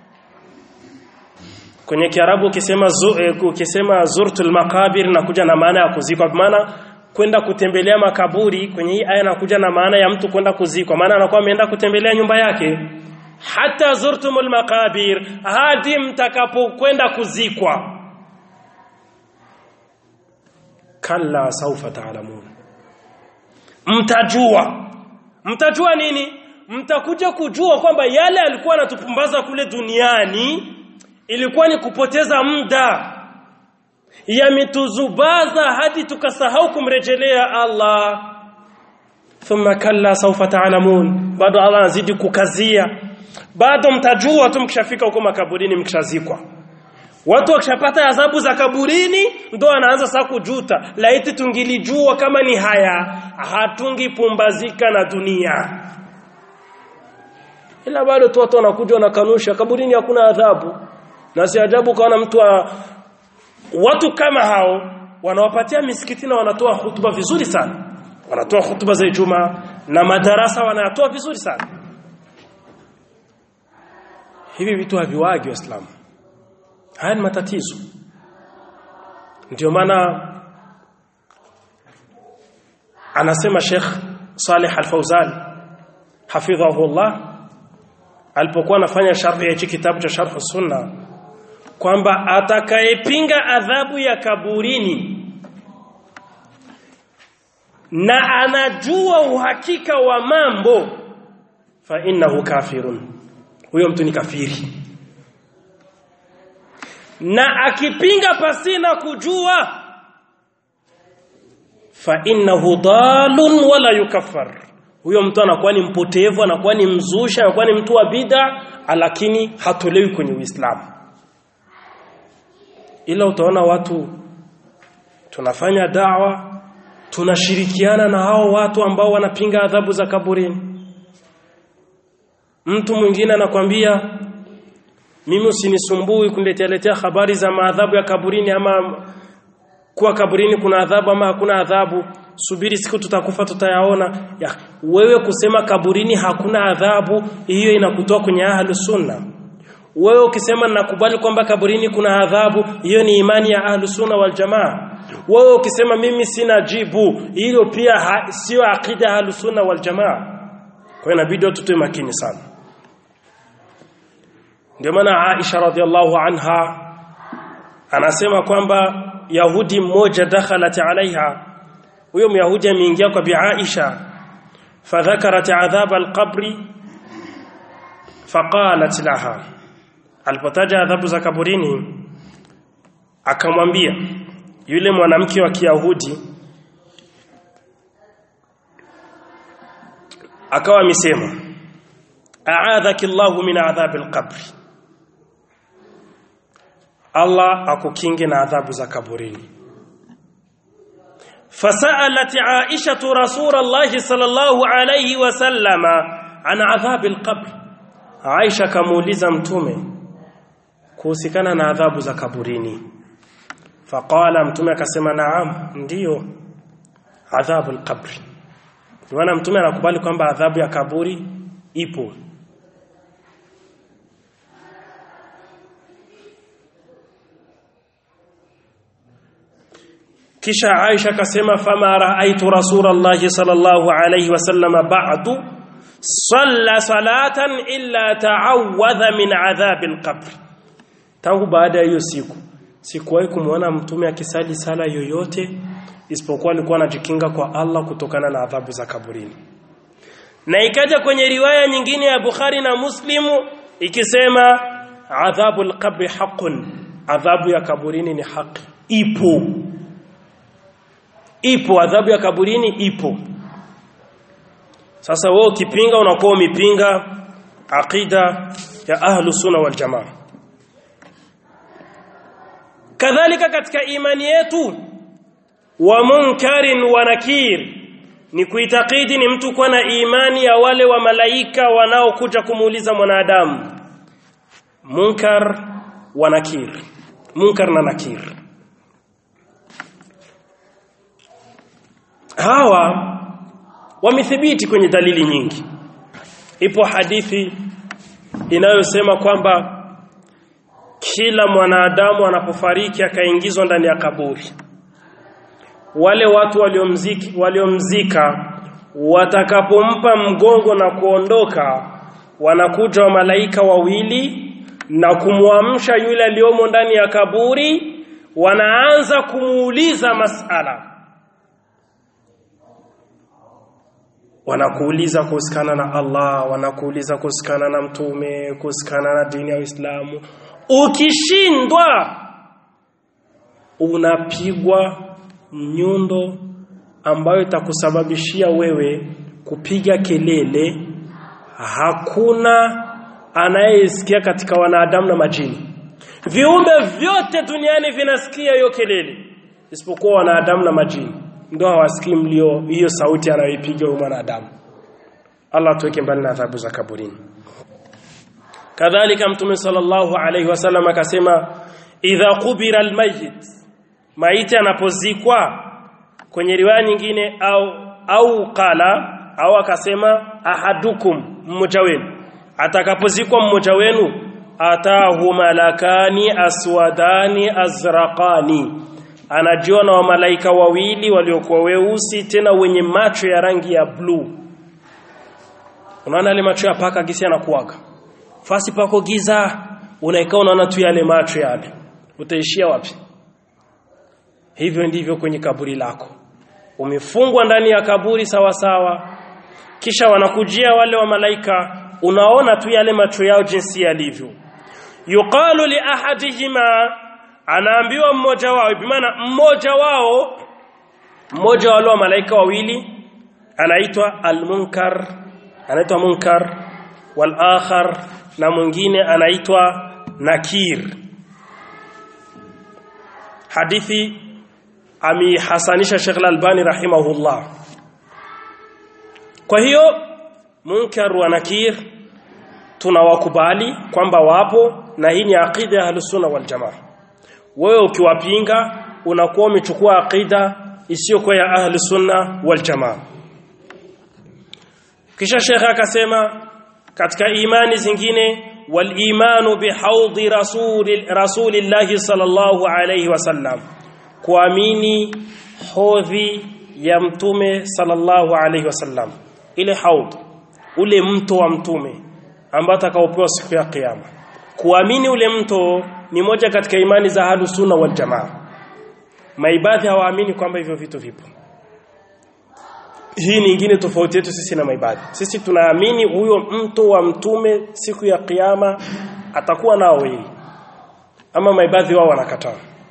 kwenye kiarabu ukisema zu, eh, ukisema zurtul maqabir nakuja na maana ya kuzikwa maana kwenda kutembelea makaburi kwenye hii aya nakuja na maana ya mtu kwenda kuzikwa maana anakuwa ameenda kutembelea nyumba yake hata zurtumul maqabir hadi mtakapokwenda kuzikwa kalla saufa taalamun mtajua mtajua nini mtakuja kujua kwamba yale alikuwa anatupumbaza kule duniani ilikuwa ni kupoteza muda yametuzubaza hadi tukasahau kumrejelea Allah thumma kalla sawfa ta'lamun bado Allah anazidi kukazia bado mtajua tu mkishafika huko makaburini mkishazikwa watu wakishapata adhabu za kaburini ndo anaanza sasa kujuta laiti tungilijua kama ni haya hatungipumbazika na dunia ila bado tu watu wanakuja wanakanusha kaburini hakuna adhabu na si ajabu kaona mtu wa, watu kama hao wanawapatia misikiti na wanatoa hutuba vizuri sana wanatoa hutuba za Ijumaa na madarasa wanayatoa vizuri sana hivi vitu haviwagi waislamu haya ni matatizo ndio maana anasema Sheikh Saleh Al-Fauzan hafidhahullah alipokuwa anafanya sharhi ya hichi kitabu cha Sharh Sunna kwamba atakayepinga adhabu ya kaburini na anajua uhakika wa mambo fa innahu kafirun huyo mtu ni kafiri na akipinga pasina kujua fa innahu dalun wala yukaffar huyo mtu anakuwa ni mpotevu anakuwa ni mzusha anakuwa ni mtu wa bid'a lakini hatolewi kwenye Uislamu ila utaona watu tunafanya dawa tunashirikiana na hao watu ambao wanapinga adhabu za kaburini mtu mwingine anakwambia mimi usinisumbui kuniletea letea habari za maadhabu ya kaburini ama kuwa kaburini kuna adhabu ama hakuna adhabu subiri siku tutakufa tutayaona ya, wewe kusema kaburini hakuna adhabu hiyo inakutoa kwenye ahlu sunna wewe ukisema nakubali kwamba kaburini kuna adhabu hiyo ni imani ya ahlu sunna wal jamaa wewe ukisema mimi sina jibu hilo pia sio akida ahlu sunna wal jamaa kwa hiyo inabidi tutue makini sana ndio maana Aisha radhiallahu anha anasema kwamba Yahudi mmoja dakhalat alaiha huyo Myahudi ameingia kwa Bi Aisha fadhakarat adhab alqabri faqalat laha alipotaja adhabu za kaburini akamwambia yule mwanamke wa Kiyahudi akawa amesema a'adhaki Allahu min adhabil qabri Allah akukinge na adhabu za kaburini فسألت عائشة رسول الله صلى الله عليه وسلم عن عذاب القبر عائشة كموليزا mtume kuhusikana na adhabu za kaburini faqala mtume akasema naam ndiyo adhabu alqabr maana mtume anakubali kwamba adhabu ya kaburi ipo kisha Aisha akasema fama raaitu rasulullah sallallahu alayhi wasallam ba'du salla salatan illa ta'awadha min adhabil qabr tangu baada ya hiyo siku sikuwahi kumwona mtume akisali sala yoyote isipokuwa alikuwa anajikinga kwa Allah kutokana na adhabu za kaburini na ikaja kwenye riwaya nyingine ya Bukhari na Muslimu ikisema adhabul qabri haqqun adhabu ya kaburini ni haki ipo ipo adhabu ya kaburini ipo sasa wewe ukipinga unakuwa umepinga aqida ya ahlu sunna wal jamaa kadhalika katika imani yetu wa munkarin wa nakir ni kuitakidi ni mtu kuwa na imani ya wale wa malaika wanaokuja kumuuliza mwanadamu munkar wa nakir munkar na nakir hawa wamethibiti kwenye dalili nyingi ipo hadithi inayosema kwamba kila mwanadamu anapofariki akaingizwa ndani ya kaburi wale watu waliomziki waliomzika watakapompa mgongo na kuondoka wanakuja wa malaika wawili na kumwamsha yule aliyomo ndani ya kaburi wanaanza kumuuliza masala wanakuuliza kuhusikana na Allah wanakuuliza kuhusikana na mtume kuhusikana na dini ya Uislamu ukishindwa unapigwa nyundo ambayo itakusababishia wewe kupiga kelele hakuna anayesikia katika wanadamu na majini viumbe vyote duniani vinasikia hiyo kelele isipokuwa wanadamu na majini ndio hawasikii mlio hiyo sauti anayoipiga huyo mwanadamu Allah tuweke mbali na adhabu za kaburini kadhalika mtume sallallahu alayhi wasallam akasema idha qubira almayyit maiti anapozikwa kwenye riwaya nyingine au au qala au akasema ahadukum mmoja wenu atakapozikwa mmoja wenu atahu malakani aswadani azraqani anajiona wa malaika wawili waliokuwa weusi tena wenye macho ya rangi ya blue unaona ile macho ya paka gisi anakuaga fasi pako giza unaikaa unaona tu yale macho yale utaishia wapi hivyo ndivyo kwenye kaburi lako umefungwa ndani ya kaburi sawa sawa kisha wanakujia wale wa malaika unaona tu yale macho yao jinsi yalivyo yuqalu li ahadihima anaambiwa mmoja wao bimaana mmoja wao mmoja wale wa malaika wawili anaitwa al-munkar anaitwa munkar wal akhar na mwingine anaitwa nakir hadithi amehasanisha Sheikh Al-Albani rahimahullah kwa hiyo munkar wa nakir tunawakubali kwamba wapo na hii ni aqida ya Ahlus-Sunna wal Jamaa wewe ukiwapinga unakuwa umechukua aqida isiyokuwa ya Ahlus-Sunna wal Jamaa kisha Sheikh akasema katika imani zingine wal imanu bihaudhi rasuli rasulillahi sallallahu alayhi wasallam kuamini hodhi ya mtume sallallahu alayhi wasallam ile haud ule mto wa mtume ambao atakaopewa siku ya kiyama kuamini ule mto ni moja katika imani za ahlus sunna wal jamaa maibadhi hawaamini kwamba hivyo vitu vipo hii ni nyingine tofauti yetu sisi na maibadhi sisi tunaamini huyo mto wa mtume siku ya kiyama atakuwa nao yeye ama maibadhi wao wanakataa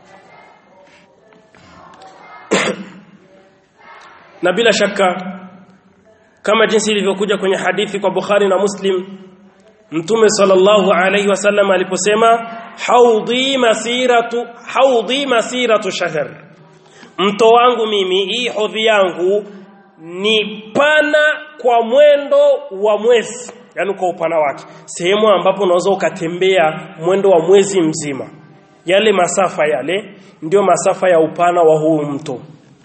na bila shaka kama jinsi ilivyokuja kwenye hadithi kwa Bukhari na Muslim Mtume sallallahu alayhi wasallam aliposema haudhi masiratu haudhi masiratu shahr mto wangu mimi hii hodhi yangu ni pana kwa mwendo wa mwezi yani kwa upana wake sehemu ambapo unaweza ukatembea mwendo wa mwezi mzima yale masafa yale ndio masafa ya upana wa huu mto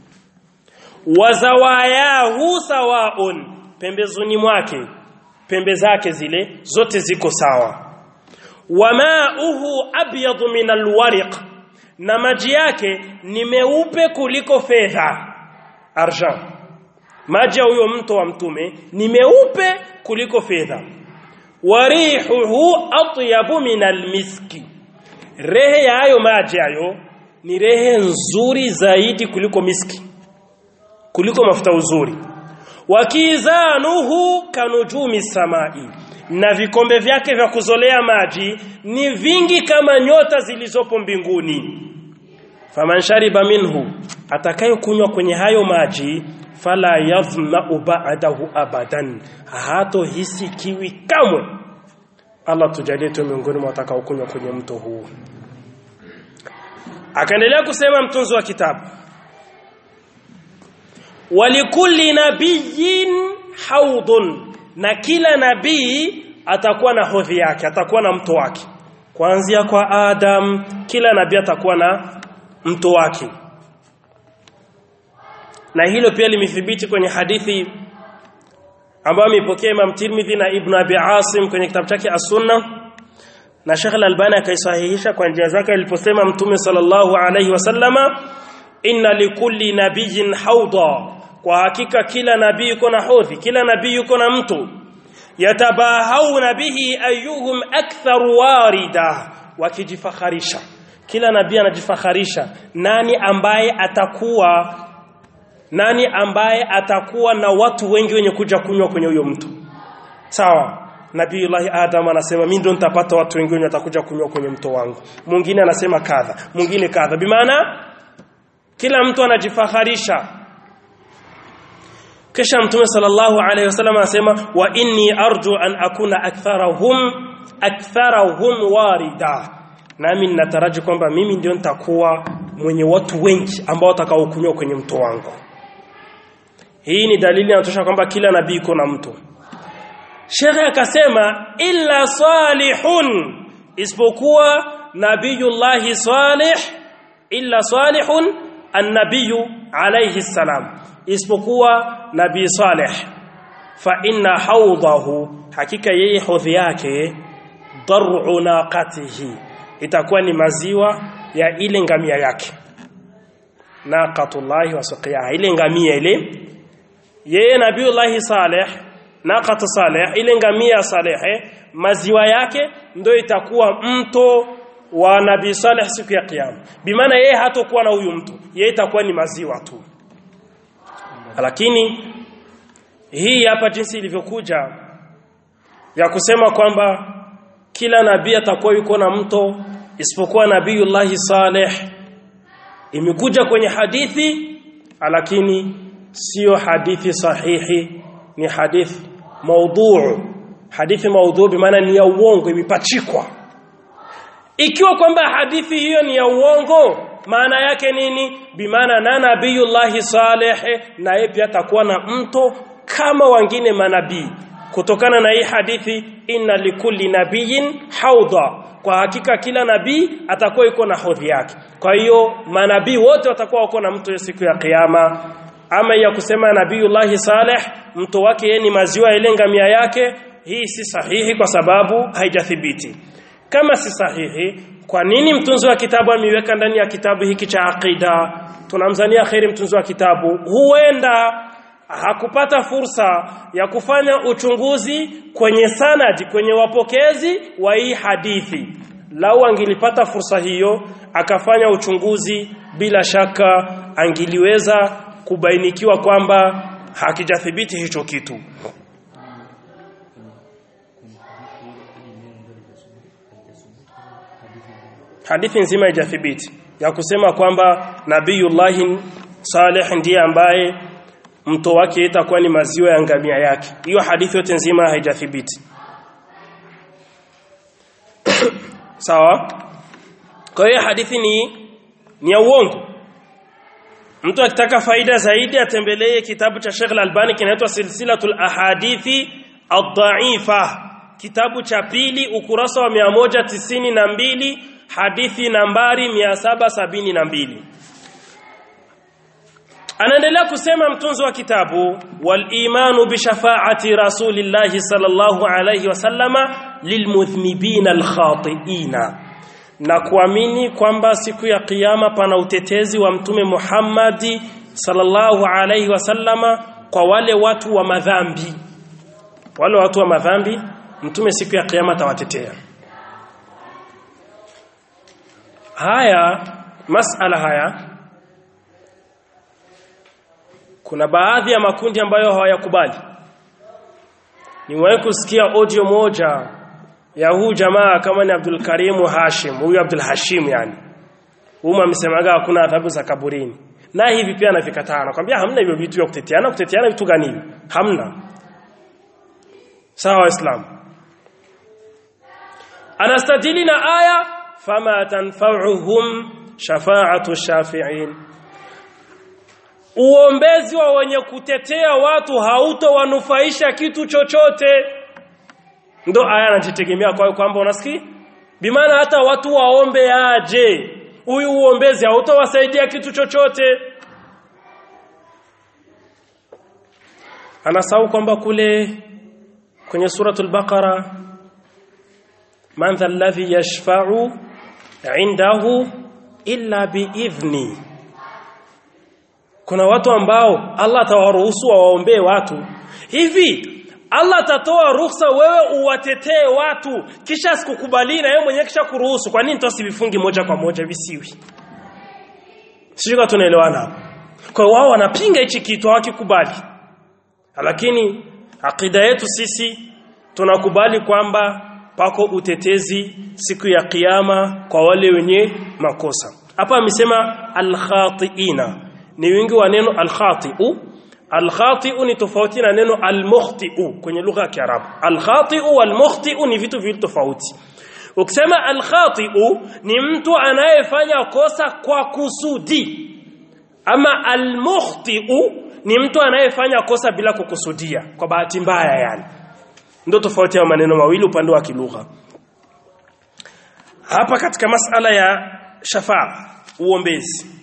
wazawayahu sawaun pembezoni mwake pembe zake zile zote ziko sawa wamauhu abyadu min alwariq na maji yake ni meupe kuliko fedha argent maji ya huyo mto wa mtume ni meupe kuliko fedha warihuhu atyabu min almiski rehe ya hayo maji hayo ni rehe nzuri zaidi kuliko miski kuliko mafuta uzuri wakizanuhu kanujumi samai na vikombe vyake vya kuzolea maji ni vingi kama nyota zilizopo mbinguni faman shariba minhu atakayekunywa kwenye hayo maji fala yadhma'u ba'dahu abadan hato hisi kiwi kamwe Allah tujalie tu miongoni mwa watakaokunywa kwenye mto huu akaendelea kusema mtunzi wa kitabu walikulli nabiyyin haudun na kila nabii atakuwa na hodhi yake atakuwa na mto wake kuanzia kwa Adam kila nabii atakuwa na mto wake na hilo pia limethibiti kwenye hadithi ambayo amepokea Imam Tirmidhi na Ibn Abi Asim kwenye kitabu chake As-Sunnah na Sheikh Al-Albani akaisahihisha kwa njia zake aliposema Mtume sallallahu alayhi wasallama inna likulli nabiyyin hawda kwa hakika kila nabii yuko na hodhi kila nabii yuko na mto yatabahawna bihi ayyuhum akthar warida wakijifakharisha kila nabii anajifakharisha nani ambaye atakuwa nani ambaye atakuwa na watu wengi wenye kuja kunywa kwenye huyo mto sawa Nabiiullah Adam anasema mimi ndo nitapata watu wengi wenye watakuja kunywa kwenye mto wangu mwingine anasema kadha mwingine kadha bimaana kila mtu anajifaharisha kisha mtume sallallahu alayhi wasallam anasema wa inni arju an akuna aktharahum aktharahum warida nami ninataraji kwamba mimi ndio nitakuwa mwenye watu wengi ambao watakaokunywa kwenye mto wangu hii ni dalili inatosha kwamba kila nabii iko na mto Shekhe akasema illa salihun isipokuwa nabiyullahi salih illa salihun annabiyu alayhi salam isipokuwa nabii salih fa inna hawdahu hakika yeye hodhi yake dar'u naqatihi itakuwa ni maziwa ya ile ngamia yake naqatullahi wa suqiyaha ile ngamia ile yeye nabiullahi salih naqatu salih ile ngamia salih maziwa yake ndio itakuwa mto wa nabii salih siku ya kiyama bimaana yeye hatakuwa na huyu mtu yeye itakuwa ni maziwa tu lakini hii hapa jinsi ilivyokuja ya kusema kwamba kila nabii atakuwa yuko na mto isipokuwa nabiiullahi saleh imekuja kwenye hadithi lakini sio hadithi sahihi ni hadithi maudhuu hadithi maudhuu bimaana ni ya uongo imepachikwa ikiwa kwamba hadithi hiyo ni ya uongo maana yake nini bimaana na nabiyullahi saleh naye pia atakuwa na mto kama wengine manabii kutokana na hii hadithi inna likulli nabiyin haudha kwa hakika kila nabii atakuwa yuko na hodhi yake kwa hiyo manabii wote watakuwa wako na mto siku ya kiyama ama ya kusema nabiyullahi saleh mto wake yeye ni maziwa ile ngamia yake hii si sahihi kwa sababu haijathibiti kama si sahihi kwa nini mtunzi wa kitabu ameiweka ndani ya kitabu hiki cha aqida tunamzania kheri mtunzi wa kitabu huenda hakupata fursa ya kufanya uchunguzi kwenye sanadi kwenye wapokezi wa hii hadithi lau angilipata fursa hiyo akafanya uchunguzi bila shaka angiliweza kubainikiwa kwamba hakijathibiti hicho kitu hadithi nzima haijathibiti ya kusema kwamba nabiyullahi salih ndiye ambaye mto wake itakuwa ni maziwa ya ngamia yake hiyo hadithi yote nzima haijathibiti sawa kwa hiyo hadithi ni ni ya uongo mtu akitaka faida zaidi atembelee kitabu cha Sheikh Al-Albani kinaitwa Silsilatul Ahadithi Ad-Da'ifa kitabu cha pili ukurasa wa 192 hadithi nambari 772 anaendelea kusema mtunzi wa kitabu wal imanu bi shafaati rasulillahi sallallahu alayhi wasallama lilmudhnibina alkhatiina na kuamini kwamba siku ya kiyama pana utetezi wa mtume Muhammadi sallallahu alayhi wasallama kwa wale watu wa madhambi wale watu wa madhambi mtume siku ya kiyama atawatetea haya masala haya kuna baadhi ya makundi ambayo hawayakubali niwahi kusikia audio moja ya huu jamaa kama ni Abdul Karim Hashim huyu Abdul Hashim yani huyu amesemaga hakuna adhabu za kaburini na hivi pia anavikataa anakuambia hamna hivyo vitu vya kuteteana kuteteana vitu gani hivi hamna sawa waislamu anastadili na aya fama tanfa'uhum shafa'atu shafi'in uombezi wa wenye kutetea watu hautowanufaisha kitu chochote ndo aya anajitegemea kwa kwamba unasikia bimaana hata watu waombe aje huyu uombezi hautowasaidia kitu chochote anasahau kwamba kule kwenye suratul baqara man dha alladhi yashfa'u indahu illa biidhni kuna watu ambao Allah atawaruhusu waombee watu hivi Allah atatoa ruhusa wewe uwatetee watu kisha sikukubali na yeye mwenyewe kisha kuruhusu kwa nini tusivifungi moja kwa moja visiwi sio tunaelewana kwa hiyo wao wanapinga hichi kitu hawakikubali lakini akida yetu sisi tunakubali kwamba pako utetezi siku ya kiyama kwa wale wenye makosa hapa amesema al-khati'ina ni wingi wa neno al-khati'u al-khati'u ni tofauti na neno al-mukhti'u kwenye lugha ya Kiarabu al-khati'u wal-mukhti'u ni vitu viwili tofauti ukisema al-khati'u ni mtu anayefanya kosa kwa kusudi ama al-mukhti'u ni mtu anayefanya kosa bila kukusudia kwa bahati mbaya yani ndio tofauti ya maneno mawili upande wa kilugha hapa katika masala ya shafaa uombezi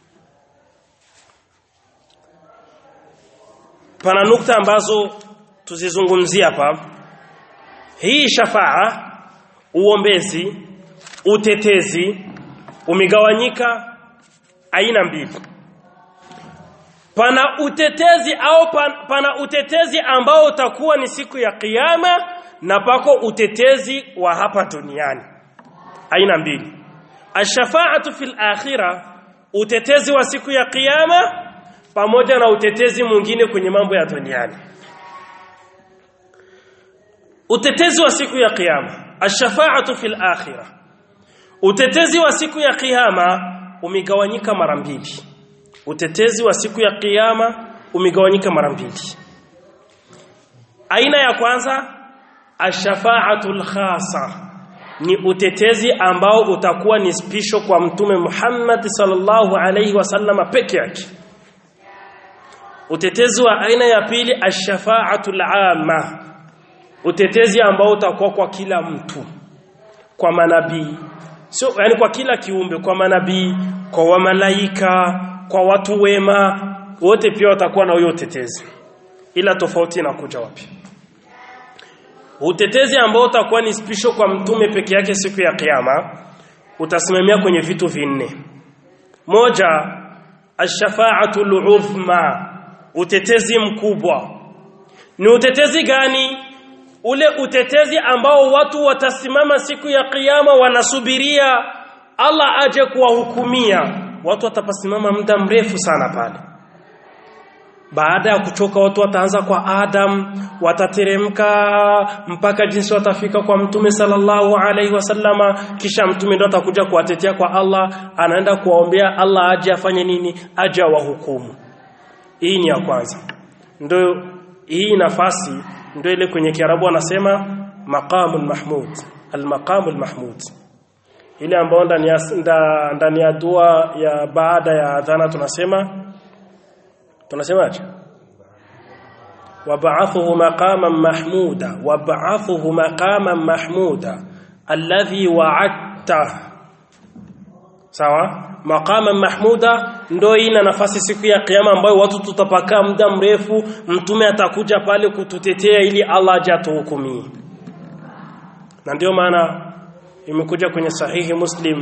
pana nukta ambazo tuzizungumzia hapa hii shafaa uombezi utetezi umegawanyika aina mbili pana utetezi au pan, pana utetezi ambao utakuwa ni siku ya kiyama na pako utetezi wa hapa duniani aina mbili ashafaatu fil akhirah utetezi wa siku ya kiyama pamoja na utetezi mwingine kwenye mambo ya duniani utetezi wa siku ya kiyama ashafaatu fil akhirah utetezi wa siku ya kiyama umegawanyika mara mbili utetezi wa siku ya kiyama umegawanyika mara mbili aina ya kwanza ashafaatul khasa ni utetezi ambao utakuwa ni spisho kwa mtume Muhammad sallallahu alaihi wasallama peke yake utetezi wa aina ya pili ashafaatul amma utetezi ambao utakuwa kwa kila mtu kwa manabii sio yani kwa kila kiumbe kwa manabii kwa wamalaika kwa watu wema wote pia watakuwa na huyo utetezi ila tofauti inakuja wapi utetezi ambao utakuwa ni spisho kwa mtume peke yake siku ya kiyama utasimamia kwenye vitu vinne moja ashafaatul uzma utetezi mkubwa ni utetezi gani ule utetezi ambao watu watasimama siku ya kiyama wanasubiria Allah aje kuwahukumia watu watapasimama muda mrefu sana pale baada ya kuchoka watu wataanza kwa Adam watateremka mpaka jinsi watafika kwa mtume sallallahu alaihi wasallama kisha mtume ndo atakuja kuwatetea kwa Allah anaenda kuwaombea Allah aje afanye nini aje awahukumu hii ni ya kwanza ndio hii nafasi ndio ile kwenye Kiarabu wanasema maqamul mahmud al-maqamul mahmud ile ambayo ndani ya ndani ya dua ya baada ya adhana tunasema tunasemaje wab'athuhu maqaman mahmuda wab'athuhu maqaman mahmuda alladhi wa'adta sawa maqaman mahmuda ndo ina nafasi siku ya kiyama ambayo watu tutapakaa muda mrefu mtume atakuja pale kututetea ili Allah aje atuhukumie na ndio maana imekuja kwenye sahihi muslim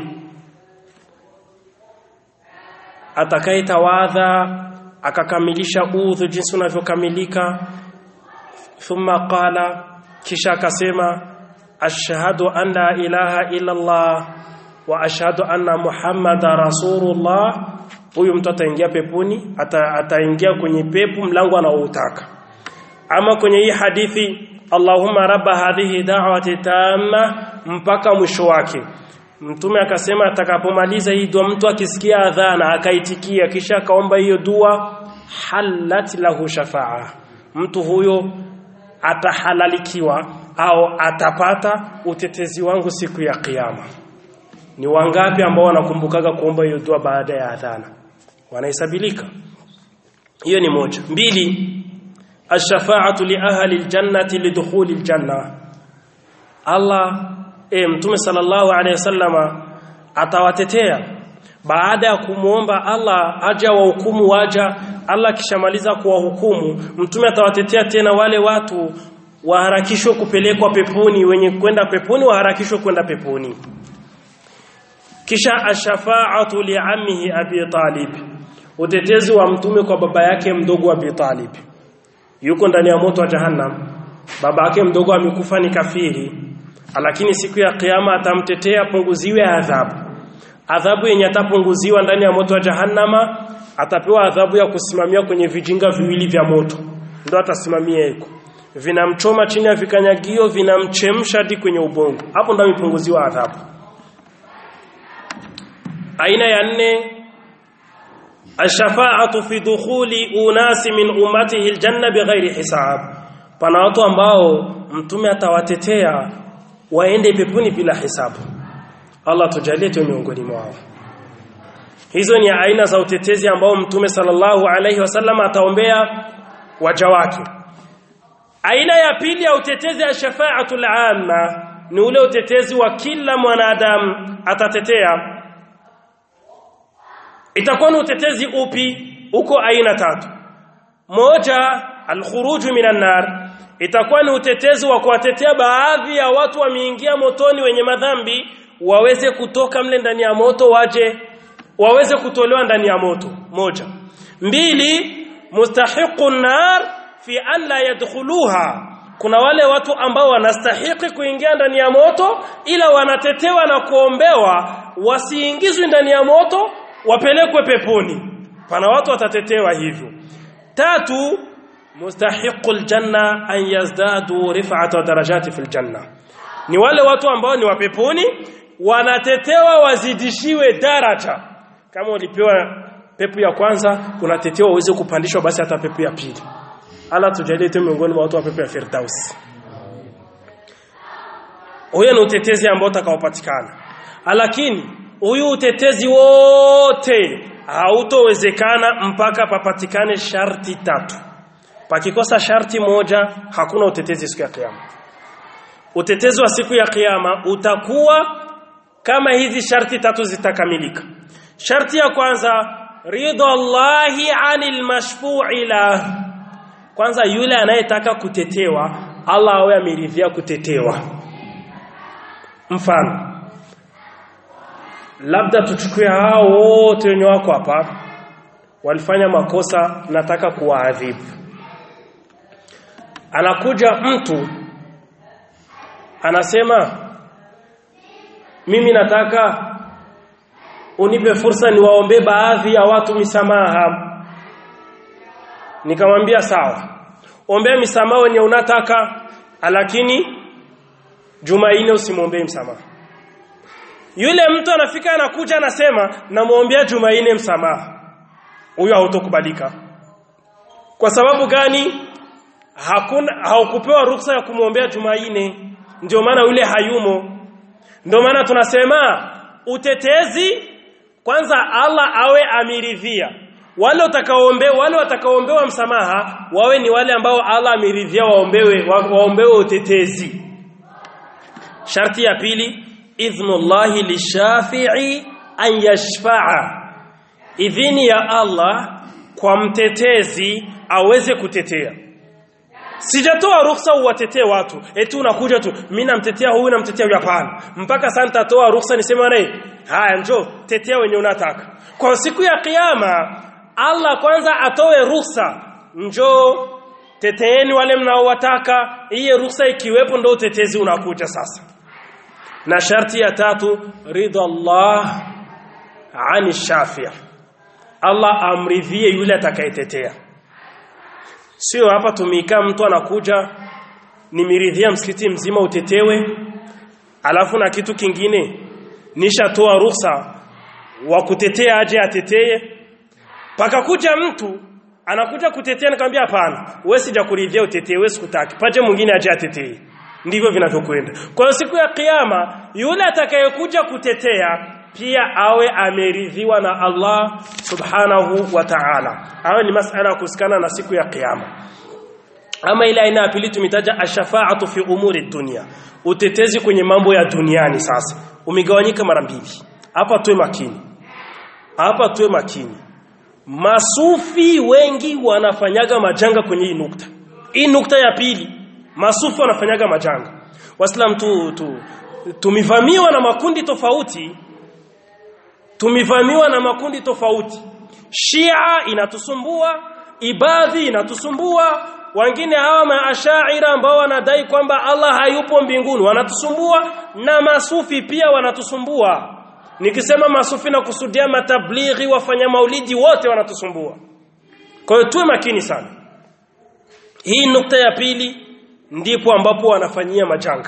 atakayetawadha akakamilisha udhu jinsi unavyokamilika thumma qala kisha akasema ashhadu an la ilaha illa Allah wa ashhadu anna muhammada rasulullah huyu mtu ataingia peponi ata, ataingia kwenye pepo mlango anaoutaka ama kwenye hii hadithi Allahumma rabba hadhihi da'wati tamma mpaka mwisho wake mtume akasema atakapomaliza hii dua mtu akisikia adhana akaitikia kisha akaomba hiyo dua halat lahu shafaa mtu huyo atahalalikiwa au atapata utetezi wangu siku ya kiyama ni wangapi ambao wanakumbukaga kuomba hiyo dua baada ya adhana wanahesabilika hiyo ni moja mbili ash-shafa'atu li ahli al-jannati lidukhuli al-janna Allah e mtume sallallahu alayhi wasallama atawatetea baada ya kumuomba Allah aje wahukumu waja Allah kishamaliza kuwahukumu mtume atawatetea tena wale watu waharakishwe kupelekwa peponi wenye kwenda peponi waharakishwe kwenda peponi kisha ashafa'atu li'ammihi Abi Talib utetezi wa mtume kwa baba yake mdogo Abi Talib yuko ndani ya moto wa jahannam baba yake mdogo amekufa ni kafiri lakini siku ya kiyama atamtetea punguziwe adhabu adhabu yenye atapunguziwa ndani ya moto wa jahannama atapewa adhabu ya kusimamia kwenye vijinga viwili vya moto ndo atasimamia hiko vinamchoma chini ya vikanyagio vinamchemsha hadi kwenye ubongo hapo ndo amepunguziwa adhabu aina ya nne الشفاعه في دخول اناس من امته الجنه بغير حساب pana watu ambao mtume atawatetea waende peponi bila hisabu Allah tujalie tu miongoni mwao hizo ni aina za utetezi ambao mtume sallallahu alaihi wasallam ataombea waja wake aina ya pili ya utetezi ya shafaatul amma ni ule utetezi wa kila mwanadamu atatetea itakuwa ni utetezi upi uko aina tatu moja alkhuruju minan nar itakuwa ni utetezi wa kuwatetea baadhi ya watu wameingia motoni wenye madhambi waweze kutoka mle ndani ya moto waje waweze kutolewa ndani ya moto moja mbili mustahiqun nar fi an la yadkhuluha kuna wale watu ambao wanastahiki kuingia ndani ya moto ila wanatetewa na kuombewa wasiingizwe ndani ya moto wapelekwe peponi pana watu watatetewa hivyo tatu mustahiqul janna an yazdadu rif'ata darajati fil janna ni wale watu ambao ni wa peponi wanatetewa wazidishiwe daraja kama ulipewa pepo ya kwanza unatetewa uweze kupandishwa basi hata pepo ya pili ala tujalie tu miongoni mwa watu wa pepo ya firdaus huyo ni utetezi ambao utakaopatikana lakini huyu utetezi wote hautowezekana mpaka papatikane sharti tatu pakikosa sharti moja hakuna utetezi siku ya kiyama utetezi wa siku ya kiyama utakuwa kama hizi sharti tatu zitakamilika sharti ya kwanza ridha Allahi anil mashfu'i la kwanza yule anayetaka kutetewa Allah awe ameridhia kutetewa mfano labda tuchukue hao wote wenye wako hapa walifanya makosa nataka kuwaadhibu anakuja mtu anasema mimi nataka unipe fursa niwaombe baadhi ya watu misamaha nikamwambia sawa ombea misamaha wenye unataka lakini Jumaine usimwombee msamaha yule mtu anafika anakuja anasema namwombea Jumaine msamaha huyo hautokubalika kwa sababu gani hakuna haukupewa ruksa ya kumwombea Jumaine ndio maana yule hayumo ndio maana tunasema utetezi kwanza Allah awe amiridhia wale utakaoombe wale watakaoombewa msamaha wawe ni wale ambao Allah amiridhia waombewe wa, waombewe utetezi sharti ya pili idhnullahi lishafi'i an yashfa'a idhini ya Allah kwa mtetezi aweze kutetea sijatoa ruhusa uwatetee watu eti unakuja tu mimi namtetea huyu namtetea huyu hapana mpaka sasa nitatoa ruhusa niseme naye haya njoo tetea wenye unataka kwa siku ya kiyama Allah kwanza atoe ruhusa njoo teteeni wale mnaowataka iye ruhusa ikiwepo ndio utetezi unakuja sasa na sharti ya tatu ridha Allah ani shafia Allah amridhie yule atakayetetea sio hapa tumika mtu anakuja nimiridhia msikiti mzima utetewe alafu na kitu kingine nishatoa ruhusa wa kutetea aje atetee pakakuja mtu anakuja kutetea nikamwambia hapana wewe sijakuridhia utetee wewe sikutaki paje mwingine aje atetee ndivyo vinavyokwenda kwa siku ya kiyama yule atakayekuja kutetea pia awe ameridhiwa na Allah subhanahu wa ta'ala awe ni masala kusikana na siku ya kiyama ama ile aina ya pili tumitaja ashafa'atu fi umuri dunia utetezi kwenye mambo ya duniani sasa umegawanyika mara mbili hapa tuwe makini hapa tuwe makini masufi wengi wanafanyaga majanga kwenye hii nukta hii nukta ya pili masufi wanafanyaga majanga waislamu tu, tu tumivamiwa na makundi tofauti tumivamiwa na makundi tofauti Shia inatusumbua ibadhi inatusumbua wengine hawa maashaira ambao wanadai kwamba Allah hayupo mbinguni wanatusumbua na masufi pia wanatusumbua nikisema masufi na kusudia matablighi wafanya maulidi wote wanatusumbua kwa hiyo tuwe makini sana hii nukta ya pili ndipo ambapo wanafanyia majanga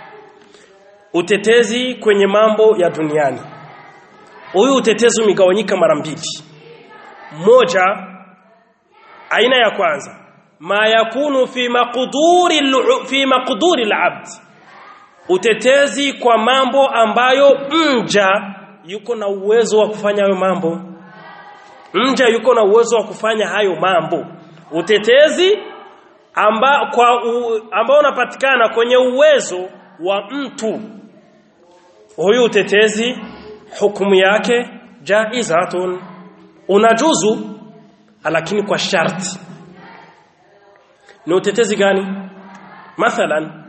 utetezi kwenye mambo ya duniani huyu utetezi umegawanyika mara mbili moja aina ya kwanza ma yakunu fi maqduri fi maqduri al-abd utetezi kwa mambo ambayo mja yuko na uwezo wa kufanya hayo mambo mja yuko na uwezo wa kufanya hayo mambo utetezi amba, kwa u, ambao unapatikana kwenye uwezo wa mtu huyu utetezi hukumu yake jaizatun unajuzu lakini kwa sharti ni utetezi gani mathalan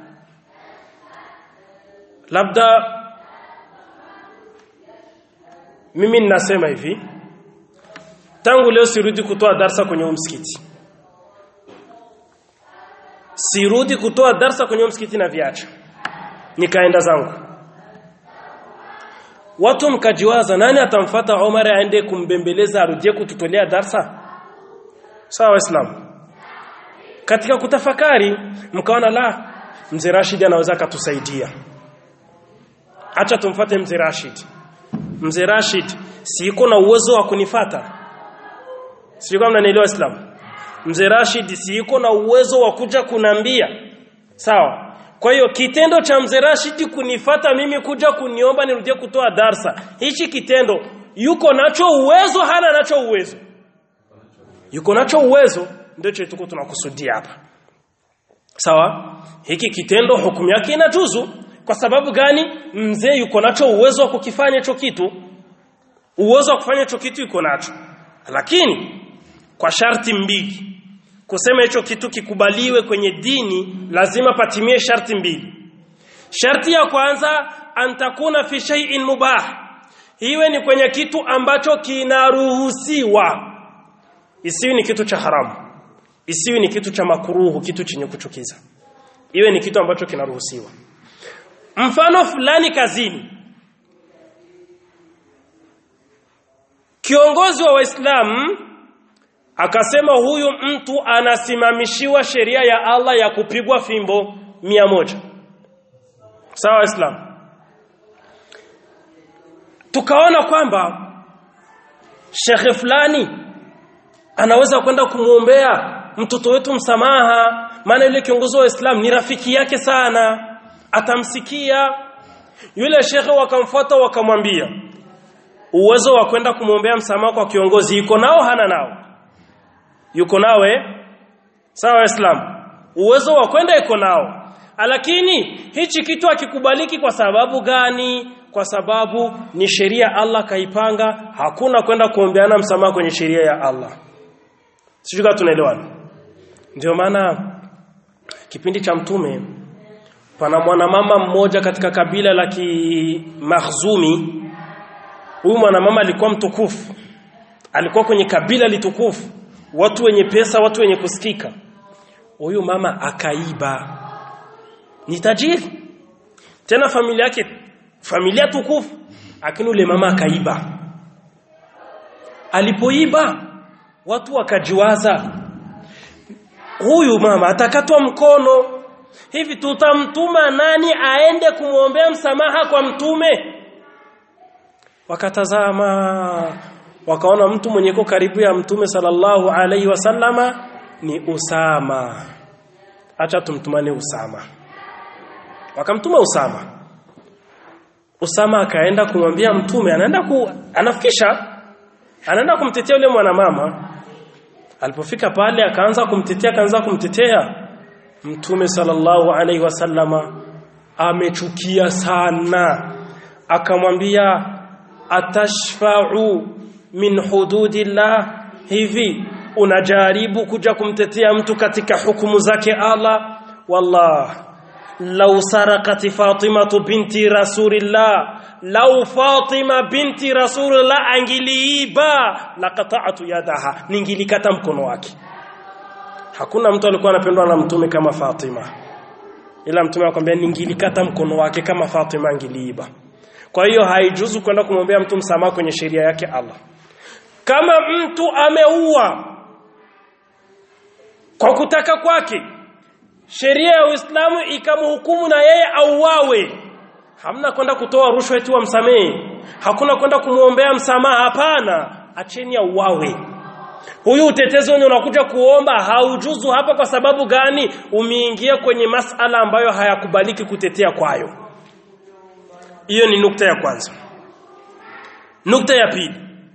labda mimi ninasema hivi tangu leo sirudi kutoa darsa kwenye msikiti sirudi kutoa darsa kwenye msikiti na viacha nikaenda zangu watu mkajiwaza nani atamfata Omar aende kumbembeleza arudie kututolea darsa sawa waislamu katika kutafakari mkaona la mzee Rashid anaweza akatusaidia acha tumfate mzee Rashid mzee Rashid siko na uwezo wa kunifata sio kama mnanielewa Islam mzee Rashid siko na uwezo wa kuja kunambia sawa kwa hiyo kitendo cha mzee Rashid kunifata mimi kuja kuniomba nirudie kutoa darsa hichi kitendo yuko nacho uwezo hana nacho uwezo yuko nacho uwezo ndio tuko tunakusudia hapa sawa hiki kitendo hukumu yake inajuzu kwa sababu gani mzee yuko nacho uwezo wa kukifanya hicho kitu uwezo wa kufanya hicho kitu yuko nacho lakini kwa sharti mbili kusema hicho kitu kikubaliwe kwenye dini lazima patimie sharti mbili sharti ya kwanza antakuna fi shay'in mubah iwe ni kwenye kitu ambacho kinaruhusiwa isiwi ni kitu cha haramu isiwi ni kitu cha makuruhu kitu chenye kuchukiza iwe ni kitu ambacho kinaruhusiwa mfano fulani kazini kiongozi wa waislamu akasema huyu mtu anasimamishiwa sheria ya Allah ya kupigwa fimbo mia moja sawa waislamu tukaona kwamba shekhe fulani anaweza kwenda kumwombea mtoto wetu msamaha maana yule kiongozi wa Islam ni rafiki yake sana atamsikia yule shekhe wakamfuata wakamwambia uwezo wa kwenda kumwombea msamaha kwa kiongozi yuko nao hana nao yuko nawe sawa waislamu uwezo wa kwenda yuko nao lakini hichi kitu hakikubaliki kwa sababu gani kwa sababu ni sheria Allah kaipanga hakuna kwenda kuombeana msamaha kwenye sheria ya Allah sijui tunaelewana ndio maana kipindi cha mtume pana mwanamama mmoja katika kabila la Kimakhzumi huyu mwanamama alikuwa mtukufu alikuwa kwenye kabila litukufu watu wenye pesa watu wenye kusikika huyu mama akaiba ni tajiri tena familia yake familia tukufu lakini ule mama akaiba alipoiba watu wakajiwaza huyu mama atakatwa mkono hivi tutamtuma nani aende kumwombea msamaha kwa mtume wakatazama wakaona mtu mwenye ko karibu ya mtume sallallahu alaihi wasallama ni Usama acha tumtumane Usama wakamtuma Usama Usama akaenda kumwambia mtume anaenda ku anafikisha anaenda kumtetea yule mwanamama alipofika pale akaanza kumtetea akaanza kumtetea mtume sallallahu alaihi wasallama amechukia sana akamwambia atashfa'u min hududillah hivi unajaribu kuja kumtetea mtu katika hukumu zake Allah wallah law sarakati fatimatu binti rasulillah law fatima binti rasulillah angiliiba laqata'tu yadaha ningilikata mkono wake hakuna mtu alikuwa anapendwa na mtume kama Fatima ila mtume akwambia ningilikata mkono wake kama Fatima angiliiba kwa hiyo haijuzu kwenda kumwombea mtu msamaha kwenye sheria yake Allah kama mtu ameua kwa kutaka kwake sheria ya Uislamu ikamhukumu na yeye auawe hamna kwenda kutoa rushwa eti wamsamehe hakuna kwenda kumuombea msamaha hapana acheni auawe huyu utetezi wenye unakuja kuomba haujuzu hapa kwa sababu gani umeingia kwenye masala ambayo hayakubaliki kutetea kwayo hiyo ni nukta ya kwanza nukta ya pili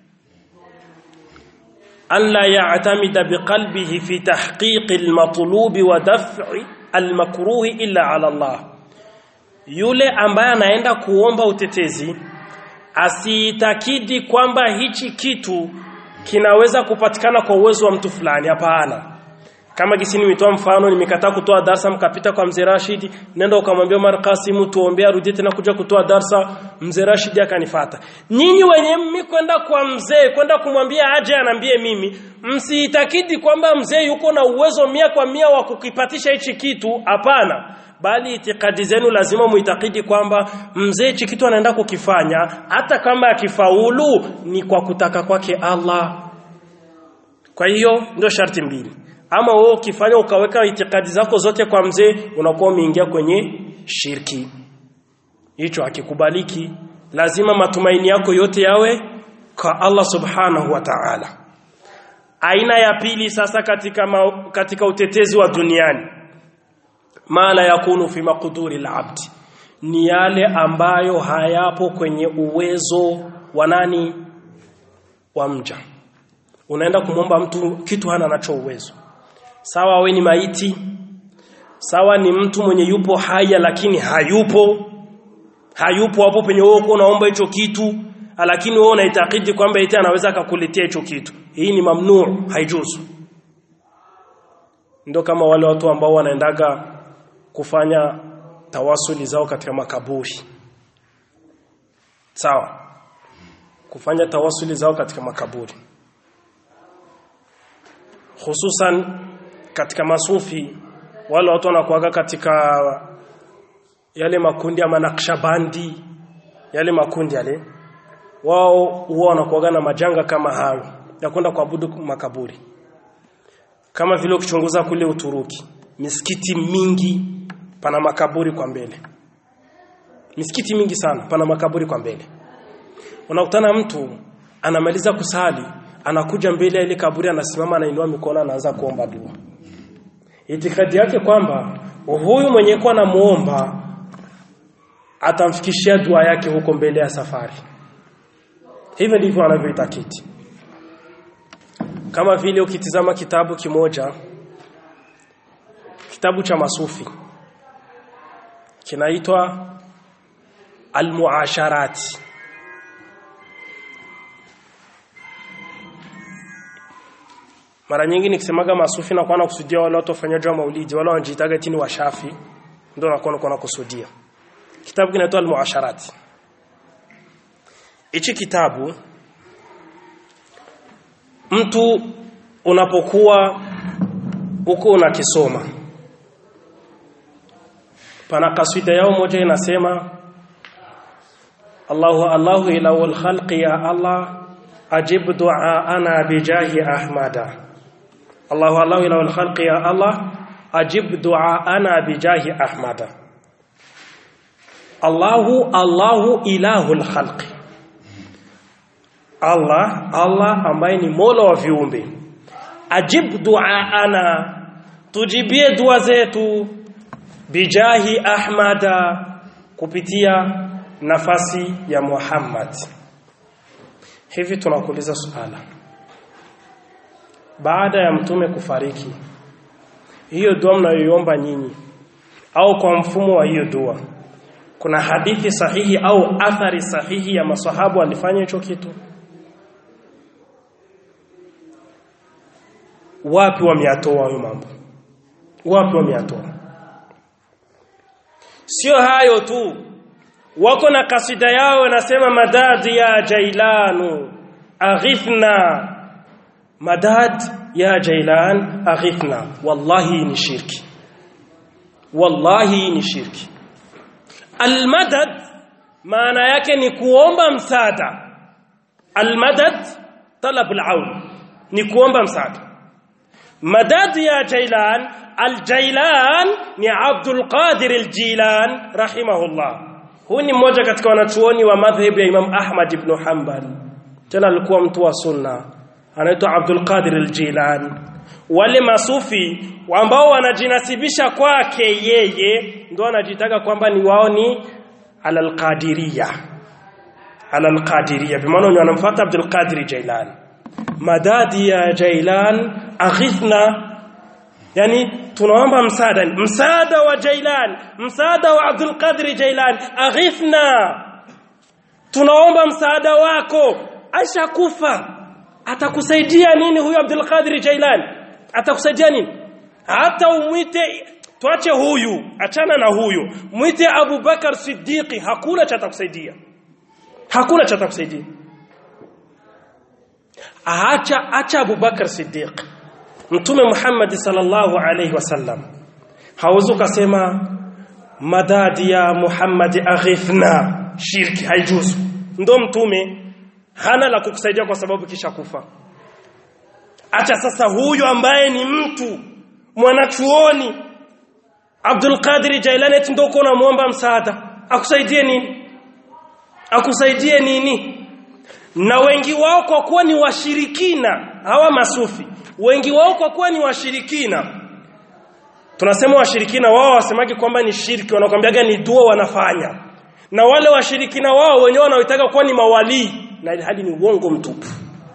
alla ya'tamida biqalbihi fi tahqiq al-matlub wa daf'i al-makruh illa 'ala Allah yule ambaye anaenda kuomba utetezi asiitakidi kwamba hichi kitu kinaweza kupatikana kwa uwezo wa mtu fulani hapana kama gisi nimetoa mfano nimekataa kutoa darsa mkapita kwa mzee Rashid nenda ukamwambia Omar Kasim tuombea rudi tena kuja kutoa darsa mzee Rashid akanifata nyinyi wenye mimi kwenda kwa mzee kwenda kumwambia aje anambie mimi msiitakidi kwamba mzee yuko na uwezo mia kwa mia wa kukipatisha hichi kitu hapana bali itikadi zenu lazima muitakidi kwamba mzee hichi kitu anaenda kukifanya hata kama akifaulu ni kwa kutaka kwake Allah kwa hiyo ndio sharti mbili ama wewe ukifanya ukaweka itikadi zako zote kwa mzee unakuwa umeingia kwenye shirki hicho hakikubaliki lazima matumaini yako yote yawe kwa Allah subhanahu wa ta'ala aina ya pili sasa katika ma, katika utetezi wa duniani mala yakunu fi maqduri al-abd ni yale ambayo hayapo kwenye uwezo wa nani wa mja unaenda kumwomba mtu kitu hana nacho uwezo sawa we ni maiti sawa ni mtu mwenye yupo haya lakini hayupo hayupo hapo penye wewe uko unaomba hicho kitu lakini wewe unaitakidi kwamba eti anaweza akakuletea hicho kitu hii ni mamnuu haijuzu ndio kama wale watu ambao wanaendaga kufanya tawasuli zao katika makaburi sawa kufanya tawasuli zao katika makaburi hususan katika masufi wale watu wanakuaga katika yale makundi ya manakshabandi yale makundi yale wao huwa wanakuaga na majanga kama hayo ya kwenda kuabudu makaburi kama vile ukichunguza kule Uturuki misikiti mingi pana makaburi kwa mbele misikiti mingi sana pana makaburi kwa mbele unakutana mtu anamaliza kusali anakuja mbele ya ile kaburi anasimama anainua mikono anaanza kuomba dua itikadi yake kwamba huyu mwenye kwa anamuomba atamfikishia dua yake huko mbele ya safari hivyo ndivyo anavyoitakiti kama vile ukitizama kitabu kimoja kitabu cha masufi kinaitwa Al-Muasharati mara nyingi nikisemaga masufi na kuwa nakusudia wale watu wafanyaji wa maulidi wale wanajiitaga tini washafi ndio nakuwa nakuwa nakusudia kitabu kinaitwa al-muasharati hichi kitabu mtu unapokuwa huko unakisoma pana kaswida yao moja inasema Allahu Allahu ilawul khalqi ya Allah ajib du'aana bijahi ahmada Allahu Allahu ilawul khalqi ya Allah ajib du'aana bijahi ahmada Allahu Allahu ilahul khalqi Allah Allah ambaye ni Mola wa viumbe ajib du'aana tujibie dua zetu bijahi ahmada kupitia nafasi ya Muhammad hivi tunakuuliza suala baada ya mtume kufariki hiyo dua mnayoiomba nyinyi au kwa mfumo wa hiyo dua kuna hadithi sahihi au athari sahihi ya masahabu walifanya hicho kitu wapi wameyatoa hayo mambo wapi wameyatoa sio hayo tu wako na kasida yao wanasema madad ya jailanu aghithna madad ya jailan aghithna wallahi ni shirki wallahi ni shirki almadad maana yake ni kuomba msaada almadad talab alaun ni kuomba msaada madad ya jailan aljailan ni abdul qadir aljilan rahimahullah huyu ni mmoja katika wanachuoni wa madhhabu ya imam ahmad ibn hanbal tena alikuwa mtu wa sunna anaitwa abdul qadir aljilan wale masufi ambao wanajinasibisha kwake yeye ndio wanajitaka kwamba ni wao ni alalqadiriya alalqadiriya bimaana wenye wanamfuata Abdul Qadir Jailan madadi ya Jailan aghithna yani tunaomba msaada msaada wa Jailan msaada wa Abdul Qadir Jailan aghithna tunaomba msaada wako Aisha kufa atakusaidia nini huyu Abdul Qadir Jailan atakusaidia nini hata umwite tuache huyu achana na huyu mwite Abu Bakar Siddiqi hakuna cha atakusaidia hakuna cha atakusaidia acha acha Abu Bakar Siddiq Mtume Muhammad sallallahu alayhi wasallam hauzu kasema madadi ya Muhammad aghithna shirki haijuzu ndo mtume hana la kukusaidia kwa sababu kisha kufa acha sasa huyu ambaye ni mtu mwanachuoni Abdul Qadir Jailani eti ndio uko unamuomba msaada akusaidie nini akusaidie nini na wengi wao kwa kuwa ni washirikina hawa masufi wengi wao kwa kuwa ni washirikina tunasema washirikina wao wasemaki kwamba ni shirki wanakwambiaga ni dua wanafanya na wale washirikina wao wenyewe wanaoitaka kuwa ni mawalii na hali ni uongo mtupu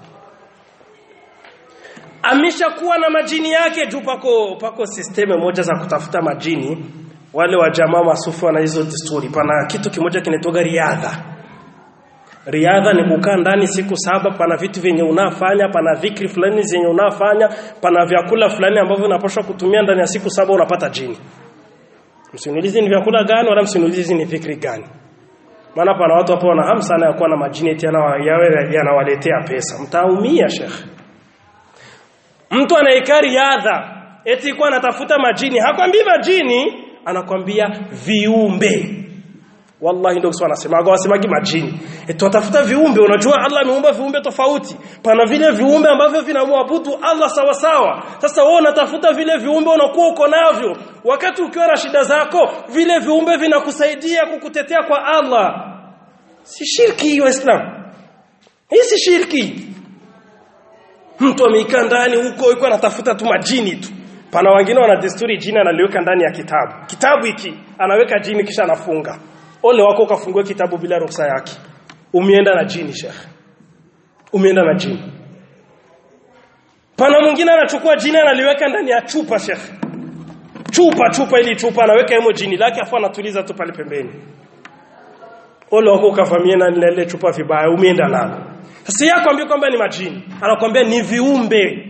ameshakuwa na majini yake juu pako pako sisteme moja za kutafuta majini wale wa jamaa masufu wana hizo desturi pana kitu kimoja kinatoga riadha riadha ni kukaa ndani siku saba pana vitu vyenye unafanya pana vikri fulani zenye unafanya pana vyakula fulani ambavyo unapaswa kutumia ndani ya siku saba unapata jini msinulizi ni vyakula gani wala msinulizi ni fikri gani maana pana watu hapo wana hamu sana ya kuwa na majini eti yawe yanawaletea pesa mtaumia shekhe mtu anayekaa riadha eti kwa anatafuta majini hakwambii majini anakwambia viumbe wallahi ndio kiswa anasemaga wasemagi majini eti watafuta viumbe unajua Allah ameumba viumbe tofauti pana vile viumbe ambavyo vinamwabudu Allah sawa sawa sasa wewe unatafuta vile viumbe unakuwa uko navyo wakati ukiwa na shida zako vile viumbe vinakusaidia kukutetea kwa Allah si shirki hiyo Islam hii si shirki mtu ameikaa ndani huko yuko anatafuta tu majini tu pana wengine wana desturi jini analiweka ndani ya kitabu kitabu hiki anaweka jini kisha anafunga ole wako ukafungue kitabu bila ruhusa yake umeenda na jini shekhe umeenda na jini pana mwingine anachukua jini analiweka ndani ya chupa shekhe chupa chupa ili chupa anaweka hemo jini lake afu anatuliza tu pale pembeni ole wako ukavamia na ile chupa vibaya umeenda nalo sasa yeye akwambia kwamba ni majini anakwambia ni viumbe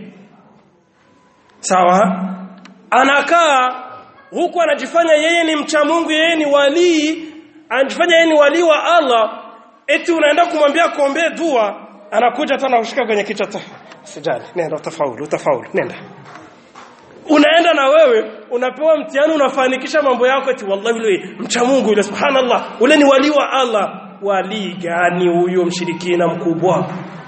sawa anakaa huku anajifanya yeye ni mcha Mungu yeye ni walii anajifanya yeye ni walii wa Allah eti unaenda kumwambia kuombea dua anakuja tena kushika kwenye kichwa ta sijali nenda utafaulu utafaulu nenda unaenda na wewe unapewa mtihani unafanikisha mambo yako eti wallahi yule mcha Mungu yule subhanallah ule ni wali wa Allah wali gani huyo mshirikina mkubwa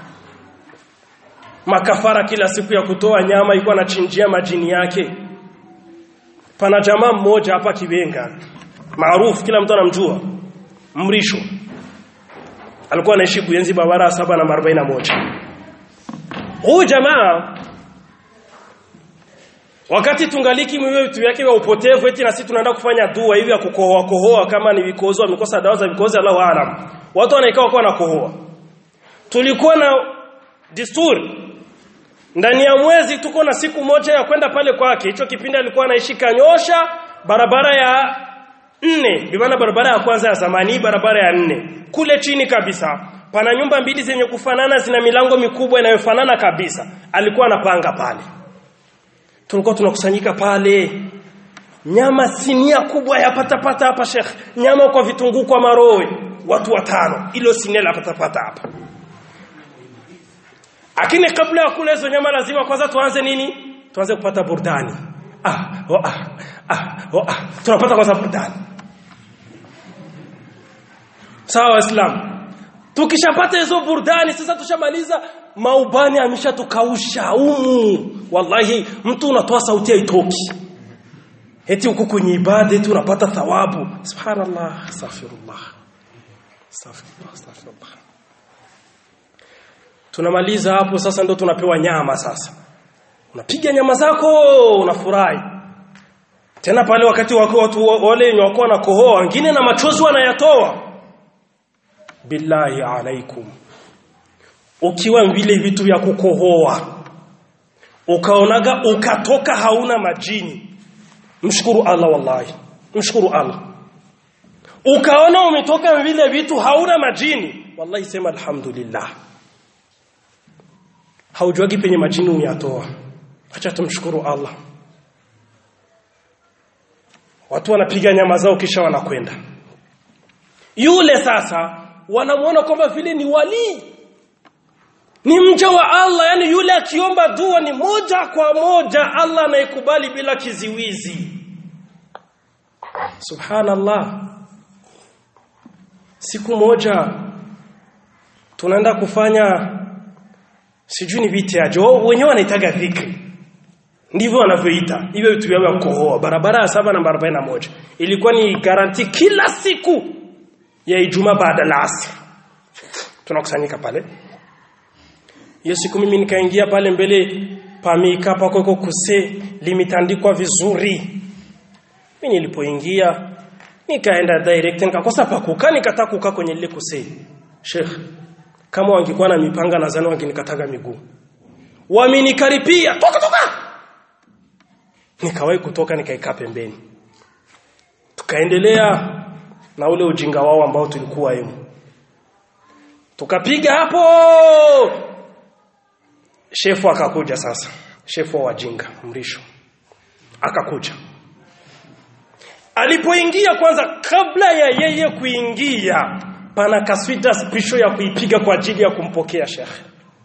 makafara kila siku ya kutoa nyama ilikuwa anachinjia majini yake pana jamaa mmoja hapa Kibenga maarufu kila mtu anamjua Mrisho alikuwa anaishi kuenzi barabara saba na 41 huyu jamaa wakati tungaliki mwiwe vitu vyake vya upotevu eti na sisi tunaenda kufanya dua hivi ya kukohoa kohoa kama ni vikozo amekosa dawa za vikozo Allahu aalam watu wanaikao kwa nakohoa tulikuwa na desturi ndani ya mwezi tuko na siku moja ya kwenda pale kwake hicho kipindi alikuwa anaishi Kanyosha barabara ya nne bimaana barabara ya kwanza ya zamani barabara ya nne kule chini kabisa pana nyumba mbili zenye kufanana zina milango mikubwa inayofanana kabisa alikuwa anapanga pale tulikuwa tunakusanyika pale nyama sinia kubwa ya patapata hapa Sheikh nyama kwa vitunguu kwa marowe watu watano ilo sinia la patapata hapa lakini kabla ya kula hizo nyama lazima kwanza tuanze nini tuanze kupata burdani ah oh, ah ah oh, ah tunapata kwanza burdani sawa waislamu tukishapata hizo burdani sasa tushamaliza maubani ameshatukausha umu wallahi mtu unatoa sauti haitoki eti huku kwenye ibada eti unapata thawabu subhanallah astaghfirullah astaghfirullah astaghfirullah tunamaliza hapo sasa ndo tunapewa nyama sasa unapiga nyama zako unafurahi tena pale wakati wako watu wale wenye wako na kohoa wengine na machozi wanayatoa billahi alaikum ukiwa vile vitu vya kukohoa ukaonaga ukatoka hauna majini mshukuru Allah wallahi mshukuru Allah ukaona umetoka vile vitu hauna majini wallahi sema alhamdulillah haujuagi penye majini umeyatoa acha tumshukuru Allah watu wanapiga nyama zao kisha wanakwenda yule sasa wanamuona kwamba vile ni wali ni mja wa Allah yani yule akiomba dua ni moja kwa moja Allah anaikubali bila kiziwizi subhanallah siku moja tunaenda kufanya sijui ni vitaje wenyewe wanaitaga dhikri ndivyo wanavyoita hivyo vitu vya kukohoa barabara ya saba na barabara moja ilikuwa ni garanti kila siku ya Ijumaa baada ya asr tunakusanyika pale hiyo siku mimi nikaingia pale mbele pamika pako iko kuse limitandikwa vizuri mimi nilipoingia nikaenda direct nikakosa pa kukaa nikataka kukaa kwenye lile kuse Sheikh kama wangekuwa na mipanga nadhani wangenikataga miguu wamenikaripia toka toka nikawahi kutoka nikaikaa pembeni tukaendelea na ule ujinga wao ambao tulikuwa hemu tukapiga hapo shefu akakuja sasa shefu wa wajinga mrisho akakuja alipoingia kwanza kabla ya yeye kuingia pana kaswida spisho ya kuipiga kwa ajili ya kumpokea shekhe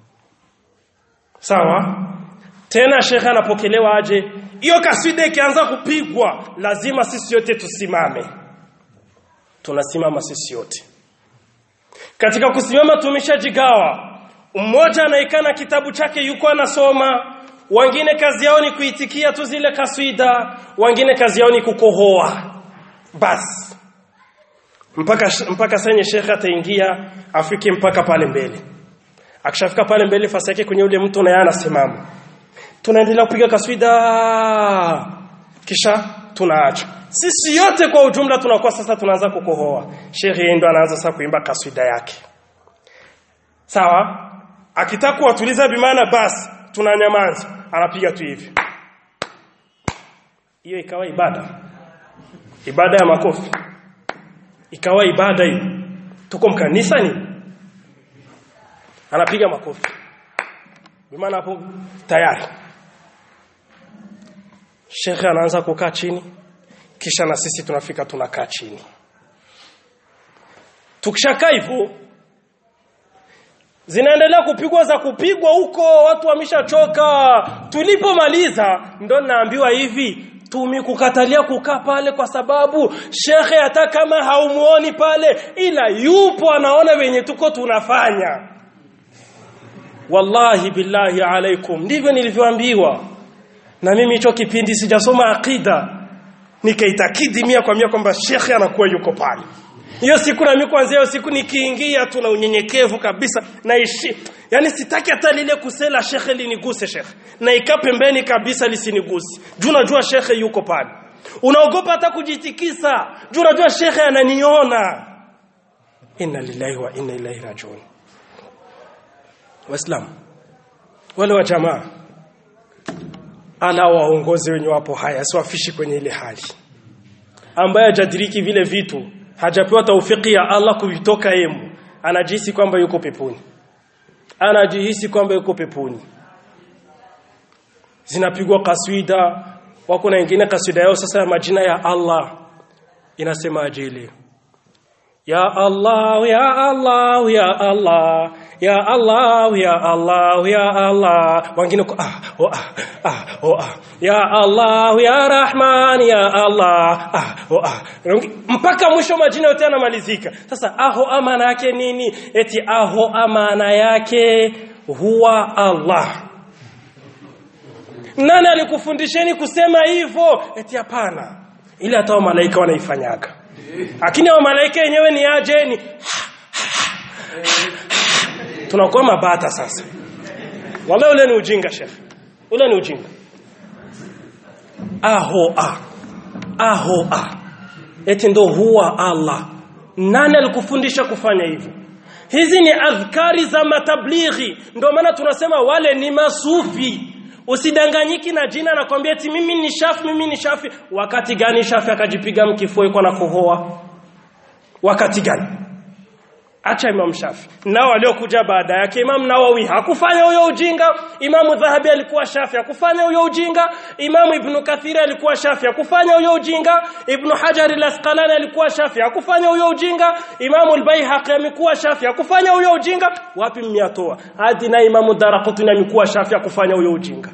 sawa tena shekhe anapokelewa aje hiyo kaswida ikianza kupigwa lazima sisi yote tusimame tunasimama sisi yote katika kusimama tumeshajigawa mmoja anaikana kitabu chake yuko anasoma wengine kazi yao ni kuitikia tu zile kaswida wengine kazi yao ni kukohoa basi mpaka mpaka senye shekhe ataingia afike mpaka pale mbele akishafika pale mbele fasi yake kwenye ule mtu na yeye anasimama tunaendelea kupiga kaswida kisha tunaacha sisi yote kwa ujumla tunakuwa sasa tunaanza kukohoa shekhe ndo anaanza sasa kuimba kaswida yake sawa akitaka kuwatuliza bimana basi tunanyamaza anapiga tu hivi hiyo ikawa ibada ibada ya makofi ikawa ibada hiyo tuko mkanisa ni anapiga makofi bimana hapo tayari shekhe anaanza kukaa chini kisha na sisi tunafika tunakaa chini tukishakaa hivyo zinaendelea kupigwa za kupigwa huko watu wameshachoka tulipomaliza ndo naambiwa hivi tumekukatalia kukaa pale kwa sababu shekhe hata kama haumuoni pale ila yupo anaona wenye tuko tunafanya wallahi billahi alaikum ndivyo nilivyoambiwa na mimi hicho kipindi sijasoma akida nikaitakidi mia kwa mia kwamba shekhe anakuwa yuko pale hiyo siku na mimi kwanza hiyo siku nikiingia tu na unyenyekevu kabisa naishi yani sitaki hata lile kusela shekhe liniguse shekhe na ikaa pembeni kabisa lisiniguse juu najua shekhe yuko pale unaogopa hata kujitikisa juu najua shekhe ananiona inna lillahi wa inna ilaihi rajiun waislamu wale wa jamaa ala waongozi wenye wapo haya siwafishi kwenye ile hali ambaye hajadiriki vile vitu hajapewa taufiki ya Allah kuvitoka yemu anajihisi kwamba yuko peponi anajihisi kwamba yuko peponi zinapigwa kaswida wako na wengine kaswida yao sasa ya majina ya Allah inasema ajili ya Allah ya Allah ya Allah ya Allah ya Allah ya Allah wengine kwa ah oh ah ah oh ah ya Allah ya Rahman ya Allah ah oh ah mpaka mwisho majina yote yanamalizika sasa aho amana yake nini eti aho amana yake huwa Allah nani alikufundisheni kusema hivyo eti hapana ile hata malaika wanaifanyaga lakini hao malaika wenyewe ni aje ni tunakuwa mabata sasa wala ule ni ujinga shekh ule ni ujinga aho a aho a eti ndo huwa Allah nani alikufundisha kufanya hivyo hizi ni adhkari za matablighi ndio maana tunasema wale ni masufi usidanganyiki na jina na kwambia eti mimi ni shafi mimi ni shafi wakati gani shafi akajipiga mkifua iko na kohoa wakati gani acha Imam Shafi nao waliokuja baada yake Imam Nawawi hakufanya huyo ujinga Imam Dhahabi alikuwa Shafi hakufanya huyo ujinga Imam Ibn Kathir alikuwa Shafi hakufanya huyo ujinga Ibn Hajar al-Asqalani alikuwa Shafi hakufanya huyo ujinga Imam al-Baihaqi amekuwa Shafi hakufanya huyo ujinga wapi mmeyatoa hadi na Imam Daraqutni amekuwa Shafi hakufanya huyo ujinga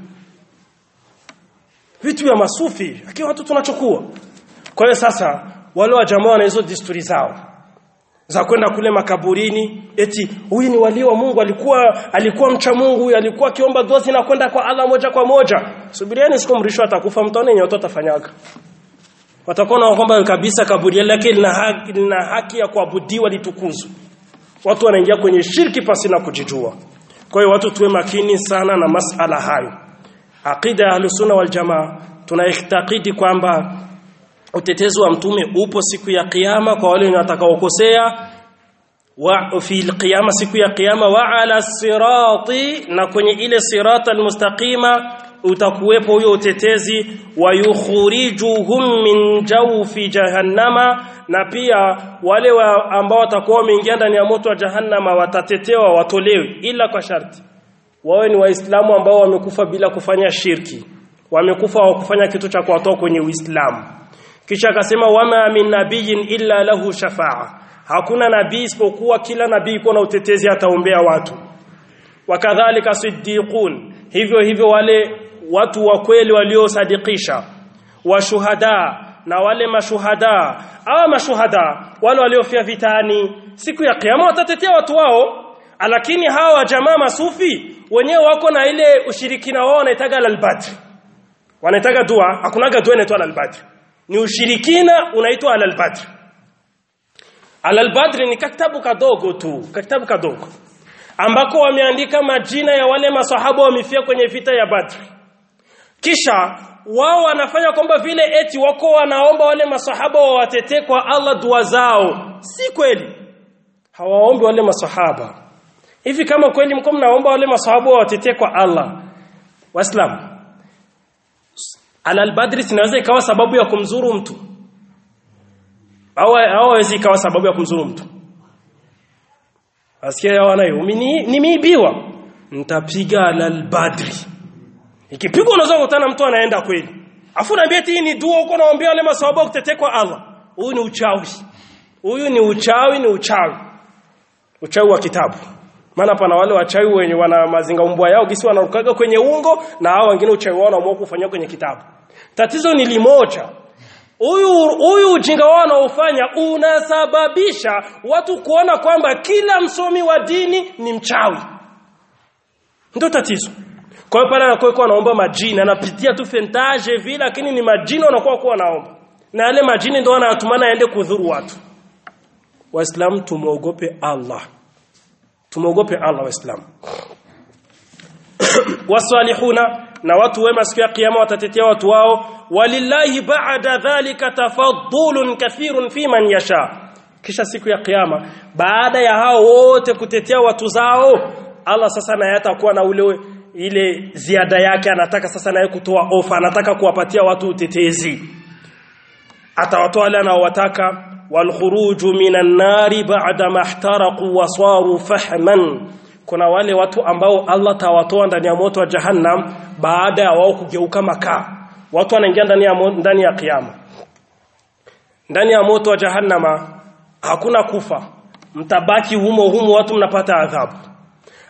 vitu vya masufi lakini watu tunachukua kwa hiyo sasa wale wa jamaa wana hizo desturi zao za kwenda kule makaburini eti huyu ni wali wa Mungu alikuwa alikuwa mcha Mungu huyu alikuwa akiomba dua na kwenda kwa Allah moja kwa moja subirieni siku mrisho atakufa mtaone yenye watu atafanyaga watakuwa na kwamba kabisa kaburi lake lina haki, lina haki ya kuabudiwa litukuzwe watu wanaingia kwenye shirki pasi na kujijua kwa hiyo watu tuwe makini sana na masala hayo aqida ya ahlus wal jamaa tunaitakidi kwamba utetezi wa mtume upo siku ya kiyama kwa wale watakaokosea wa fi alqiyama siku ya kiyama wa ala sirati na kwenye ile sirata almustaqima utakuwepo huyo utetezi wa yukhrijuhum min jawfi jahannama na pia wale wa ambao watakuwa wameingia ndani ya moto wa jahannama watatetewa watolewe ila kwa sharti wawe ni waislamu ambao wamekufa bila kufanya shirki wamekufa wa kufanya kitu cha kuwatoa kwenye uislamu kisha akasema wama min nabiyin illa lahu shafa'a hakuna nabii isipokuwa kila nabii iko na utetezi ataombea watu wakadhalika siddiqun hivyo hivyo wale watu wa kweli waliosadikisha washuhada na wale mashuhada awa mashuhada wale waliofia vitani siku ya kiyama watatetea watu wao lakini hawa jamaa masufi wenyewe wako na ile ushirikina wao wanaitaga al-badr wanaitaga dua hakunaga dua inaitwa al-badr ni ushirikina unaitwa al-badr al-badr ni kitabu kadogo tu kitabu kadogo ambako wameandika majina ya wale masahaba wamefia kwenye vita ya Badri kisha wao wanafanya kwamba vile eti wako wanaomba wale masahaba wawatetee kwa Allah dua zao si kweli hawaombi wale masahaba hivi kama kweli mko mnaomba wale masahaba wawatetee kwa Allah waislamu al-badri sinaweza ikawa sababu ya kumzuru mtu au hawezi ikawa sababu ya kumzuru mtu asikia wanayo nimeibiwa nitapiga al-badri ikipigwa unaweza kukutana mtu anaenda kweli afu naambia eti ni dua uko naombea wale masahaba kutetea kwa Allah huyu ni uchawi huyu ni uchawi ni uchawi uchawi wa kitabu maana pana wale wachawi wenye wana mazinga umbwa yao gisi wanarukaga kwenye ungo na hao wengine uchawi wao wanaamua kufanyia kwenye kitabu tatizo ni limoja huyu huyu ujinga wao wanaofanya unasababisha watu kuona kwamba kila msomi wa dini ni mchawi ndio tatizo kwa hiyo pale anakuwa anaomba majini anapitia tu fentage vile lakini ni majini wanakuwa kuwa naomba na yale majini ndio wanatumana aende kudhuru watu waislamu tumuogope Allah tumuogope Allah waislamu wasalihuna na watu wema siku ya kiyama watatetea watu wao walillahi ba'da dhalika tafaddulun kathirun fi man yasha kisha siku ya kiyama baada ya hao wote kutetea watu zao Allah sasa naye atakuwa na ule ile ziada yake anataka sasa naye kutoa ofa anataka kuwapatia watu utetezi atawatoa wale anaowataka walkhuruju minan nari ba'da mahtaraqu wa saru fahman kuna wale watu ambao Allah tawatoa ndani ya moto wa jahannam baada ya wao kugeuka makaa watu wanaingia ndani ya ndani ya kiyama ndani ya moto wa jahannama hakuna kufa mtabaki humo humo watu mnapata adhabu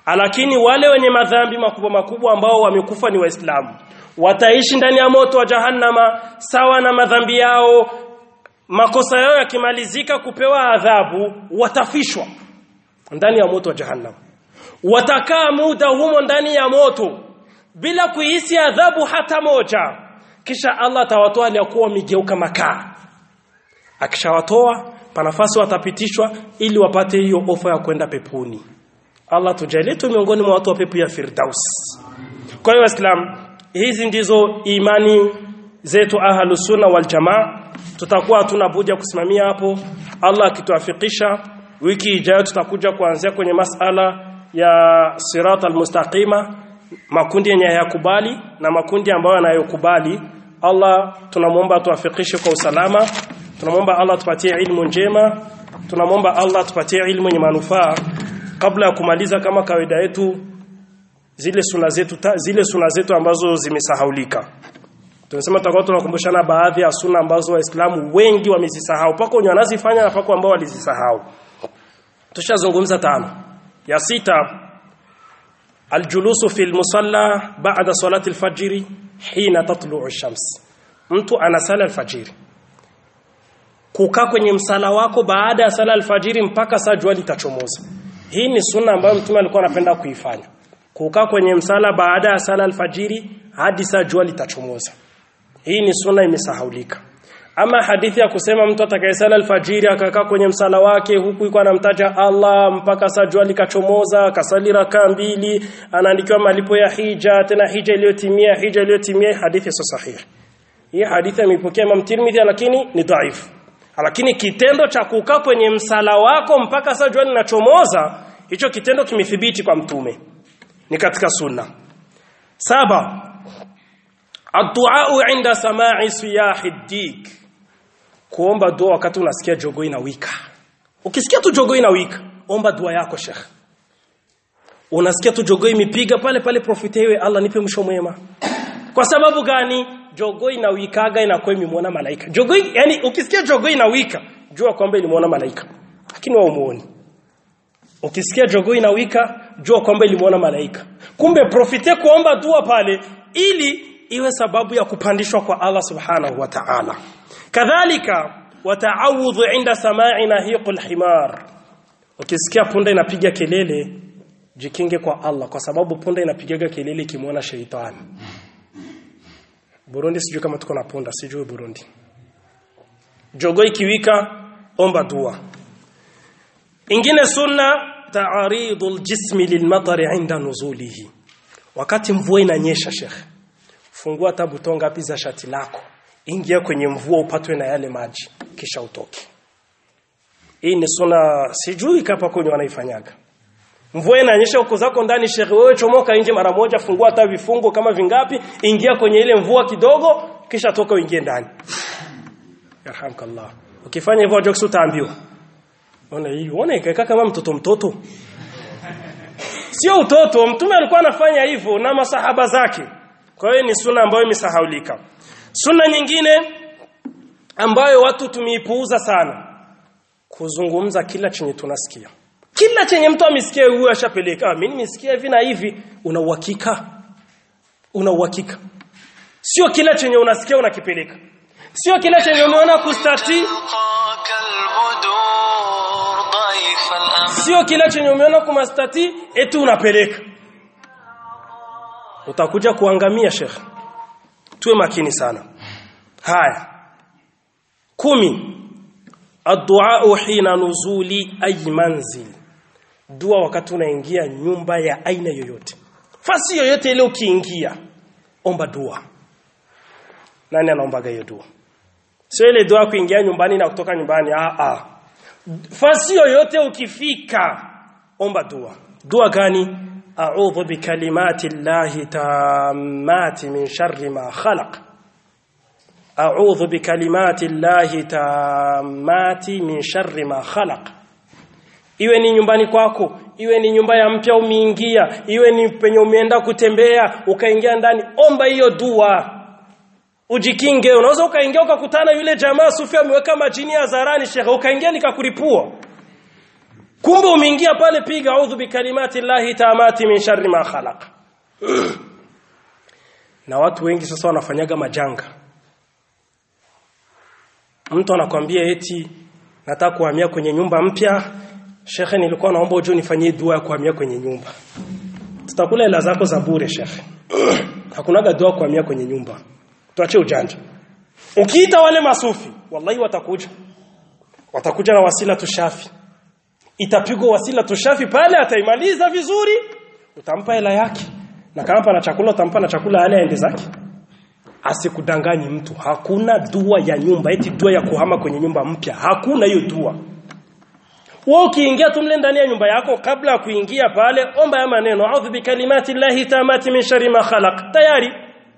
lakini wale wenye madhambi makubwa makubwa ambao wamekufa ni waislamu wataishi ndani ya moto wa jahannama sawa na madhambi yao makosa yao yakimalizika kupewa adhabu watafishwa ndani ya moto wa jahannam watakaa muda humo ndani ya moto bila kuhisi adhabu hata moja kisha Allah atawatoa aliyokuwa wamegeuka makaa akishawatoa panafasi watapitishwa ili wapate hiyo ofa ya kwenda peponi Allah tujalie tu miongoni mwa watu wa pepo ya Firdaus kwa hiyo waislamu hizi ndizo imani zetu ahlus sunna wal jamaa tutakuwa hatuna budi ya kusimamia hapo Allah akituafikisha wiki ijayo tutakuja kuanzia kwenye masala ya sirat almustaqima makundi yenye hayakubali na makundi ambayo yanayokubali Allah tunamwomba tuafikishe kwa usalama tunamwomba Allah tupatie ilmu njema tunamwomba Allah tupatie ilmu yenye manufaa kabla ya kumaliza kama kawaida yetu zile suna zetu ta, zile suna zetu ambazo zimesahaulika tunasema tutakuwa tunakumbushana baadhi ya suna ambazo waislamu wengi wamezisahau pako wenye wanazifanya na pako ambao walizisahau tushazungumza tano ya sita aljulusu fil musalla ba'da salati alfajr hina tatlu'u ash-shams mtu anasala alfajiri kukaa kwenye msala wako baada ya sala alfajiri mpaka saa jua litachomoza hii ni sunna ambayo mtume alikuwa anapenda kuifanya kukaa kwenye msala baada ya sala alfajiri hadi saa jua litachomoza hii ni sunna imesahaulika ama hadithi ya kusema mtu atakayesala alfajiri akakaa kwenye msala wake huku yuko anamtaja Allah mpaka saa jua likachomoza akasali raka mbili anaandikiwa malipo ya hija tena hija iliyotimia hija iliyotimia hadithi sio sahihi hii hadithi ameipokea Imam Tirmidhi lakini ni dhaifu lakini kitendo cha kukaa kwenye msala wako mpaka saa jua linachomoza hicho kitendo kimethibiti kwa mtume ni katika sunna saba addu'a inda sama'i siyahi dik kuomba dua wakati unasikia jogo inawika ukisikia tu jogo inawika omba dua yako shekh unasikia tu jogo imipiga pale pale profitewe Allah nipe mwisho mwema kwa sababu gani jogo inawikaga inakuwa imemwona malaika jogo yani ukisikia jogo inawika jua kwamba ilimuona malaika lakini wao muone ukisikia jogo inawika jua kwamba ilimuona malaika kumbe profite kuomba dua pale ili iwe sababu ya kupandishwa kwa Allah subhanahu wa ta'ala kadhalika wata'awudhu inda sama'i nahiqul himar ukisikia punda inapiga kelele jikinge kwa Allah kwa sababu punda inapigaga kelele kimwona sheitani Burundi sijui kama tuko na punda sijui Burundi jogo ikiwika omba dua ingine sunna ta'aridul jismi lilmatari inda nuzulihi wakati mvua inanyesha shekhe fungua tabu tonga ngapi za shati lako ingia kwenye mvua upatwe na yale maji kisha utoke hii ni sunna sijui kapa kwenye wanaifanyaga mvua inanyesha huko zako ndani shekhe wewe chomoka nje mara moja fungua hata vifungo kama vingapi ingia kwenye ile mvua kidogo kisha toka uingie ndani yarhamkallah ukifanya hivyo jokes utaambiwa ona hii ona ikaeka kama mtoto mtoto sio utoto mtume alikuwa anafanya hivyo na masahaba zake kwa hiyo ni sunna ambayo imesahaulika sunna nyingine ambayo watu tumeipuuza sana kuzungumza kila chenye tunasikia kila chenye mtu amesikia huyo ashapeleka mimi nimesikia hivi na hivi una uhakika una uhakika sio kila chenye unasikia unakipeleka sio kila chenye umeona kustati sio kila chenye umeona kumastati eti unapeleka utakuja kuangamia shekhe tuwe makini sana haya kumi addu'a hina nuzuli ay manzil dua wakati unaingia nyumba ya aina yoyote fasi yoyote ile ukiingia omba dua nani anaombaga hiyo dua sio ile dua kuingia nyumbani na kutoka nyumbani ah ah fasi yoyote ukifika omba dua dua gani a'udhu bikalimati llahi tammati min sharri ma khalaq a'udhu bikalimati llahi tammati min sharri ma khalaq iwe ni nyumbani kwako iwe ni nyumba ya mpya umeingia iwe ni penye umeenda kutembea ukaingia ndani omba hiyo dua ujikinge unaweza ukaingia ukakutana yule jamaa sufi ameweka majini hadharani shekhe ukaingia nikakuripua kumbe umeingia pale piga a'udhu bikalimati llahi tamati min sharri ma khalaq na watu wengi sasa wanafanyaga majanga mtu anakwambia eti nataka kuhamia kwenye nyumba mpya shekhe nilikuwa naomba uje nifanyie dua ya kuhamia kwenye nyumba tutakula hela zako za bure shekhe hakunaga dua kuhamia kwenye nyumba tuache ujanja ukiita wale masufi wallahi watakuja watakuja na wasila tushafi itapigwa wasila tushafi pale ataimaliza vizuri utampa hela yake na kama na chakula utampa na chakula yale aende zake asikudanganyi mtu hakuna dua ya nyumba eti dua ya kuhama kwenye nyumba mpya hakuna hiyo dua wewe ukiingia tu mle ndani ya nyumba yako kabla ya kuingia pale omba ya maneno a'udhu bikalimati llahi tamati min sharri ma khalaq tayari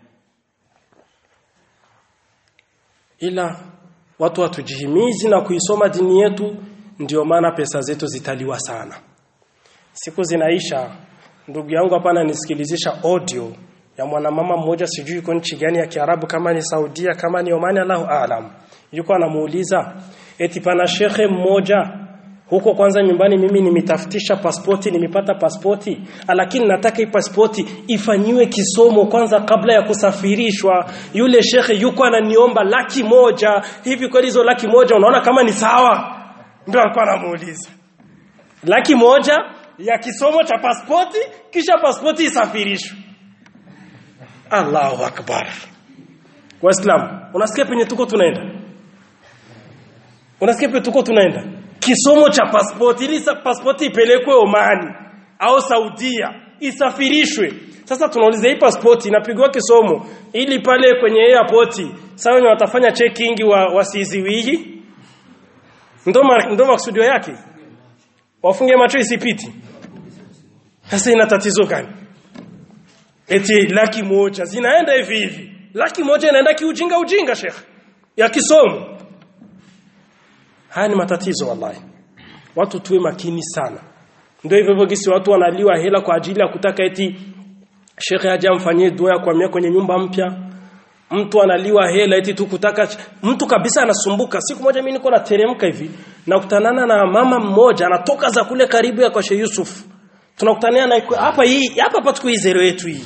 ila watu watujihimizi na kuisoma dini yetu ndio maana pesa zetu zitaliwa sana siku zinaisha ndugu yangu hapa ananisikilizisha audio ya mwanamama mmoja sijui yuko nchi gani ya Kiarabu kama ni Saudia kama ni Omani Allahu aalam yuko anamuuliza eti pana shekhe mmoja huko kwanza nyumbani mimi nimetafutisha pasipoti nimepata pasipoti lakini nataka hii pasipoti ifanyiwe kisomo kwanza kabla ya kusafirishwa yule shekhe yuko ananiomba laki moja hivi kweli hizo laki moja unaona kama ni sawa ndio alikuwa anamuuliza laki moja ya kisomo cha pasipoti kisha pasipoti isafirishwe Allahu akbar Waislamu unasikia penye tuko tunaenda Unasikia penye tuko tunaenda kisomo cha pasipoti ili pasipoti ipelekwe Omani au Saudia isafirishwe sasa tunauliza hii pasipoti inapigwa kisomo ili pale kwenye airport sawa ni watafanya checking wa wasiziwiji ndo ndo maksudio yake wafunge macho isipiti sasa ina tatizo gani eti laki moja zinaenda hivi hivi laki moja inaenda kiujinga ujinga sheikh ya kisomo haya ni matatizo wallahi watu tuwe makini sana ndio hivyo hivyo gisi watu wanaliwa hela kwa ajili ya kutaka eti shekhe aje amfanyie dua ya kuhamia kwenye nyumba mpya mtu analiwa hela eti tu kutaka mtu kabisa anasumbuka siku moja mimi niko nateremka hivi nakutanana na mama mmoja anatoka za kule karibu ya kwa Sheikh Yusuf tunakutania na hapa hii hapa hapa tuko hii zero yetu hii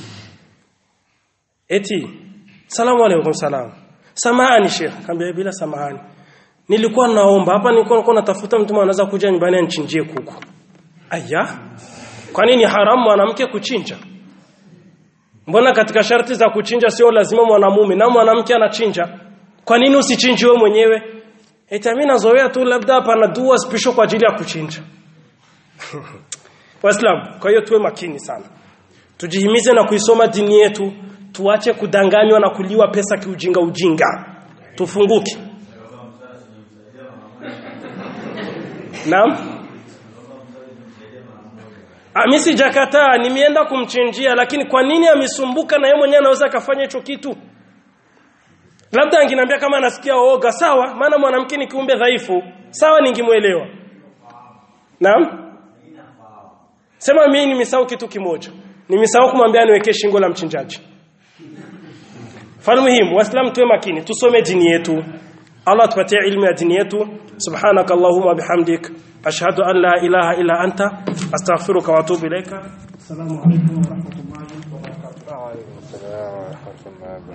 eti salamu alaykum salam samahani sheikh kaambia bila samahani nilikuwa naomba hapa nilikuwa nilikuwa natafuta mtu anaweza kuja nyumbani anichinjie kuku aya kwa nini haramu mwanamke kuchinja mbona katika sharti za kuchinja sio lazima mwanamume na mwanamke anachinja kwa nini usichinje wewe mwenyewe eti mimi nazoea tu labda hapa na dua special kwa ajili ya kuchinja Waislamu kwa hiyo tuwe makini sana tujihimize na kuisoma dini yetu tuache kudanganywa na kuliwa pesa kiujinga ujinga tufunguke Naam Mimi sijakataa nimeenda kumchinjia lakini kwa nini amesumbuka na yeye mwenyewe anaweza kafanya hicho kitu Labda anginiambia kama anasikia oga sawa maana mwanamke ni kiumbe dhaifu sawa ningemuelewa Naam Sema mimi nimesahau kitu kimoja. Nimesahau kumwambia niwekee shingo la mchinjaji. Falmuhimu waislamu tuwe makini tusome dini yetu. Allah tupatie ilmu ya dini yetu. Subhanakallahumma bihamdik ashhadu an la ilaha illa anta astaghfiruka wa atubu ilaika. Assalamu alaykum wa rahmatullahi wa barakatuh.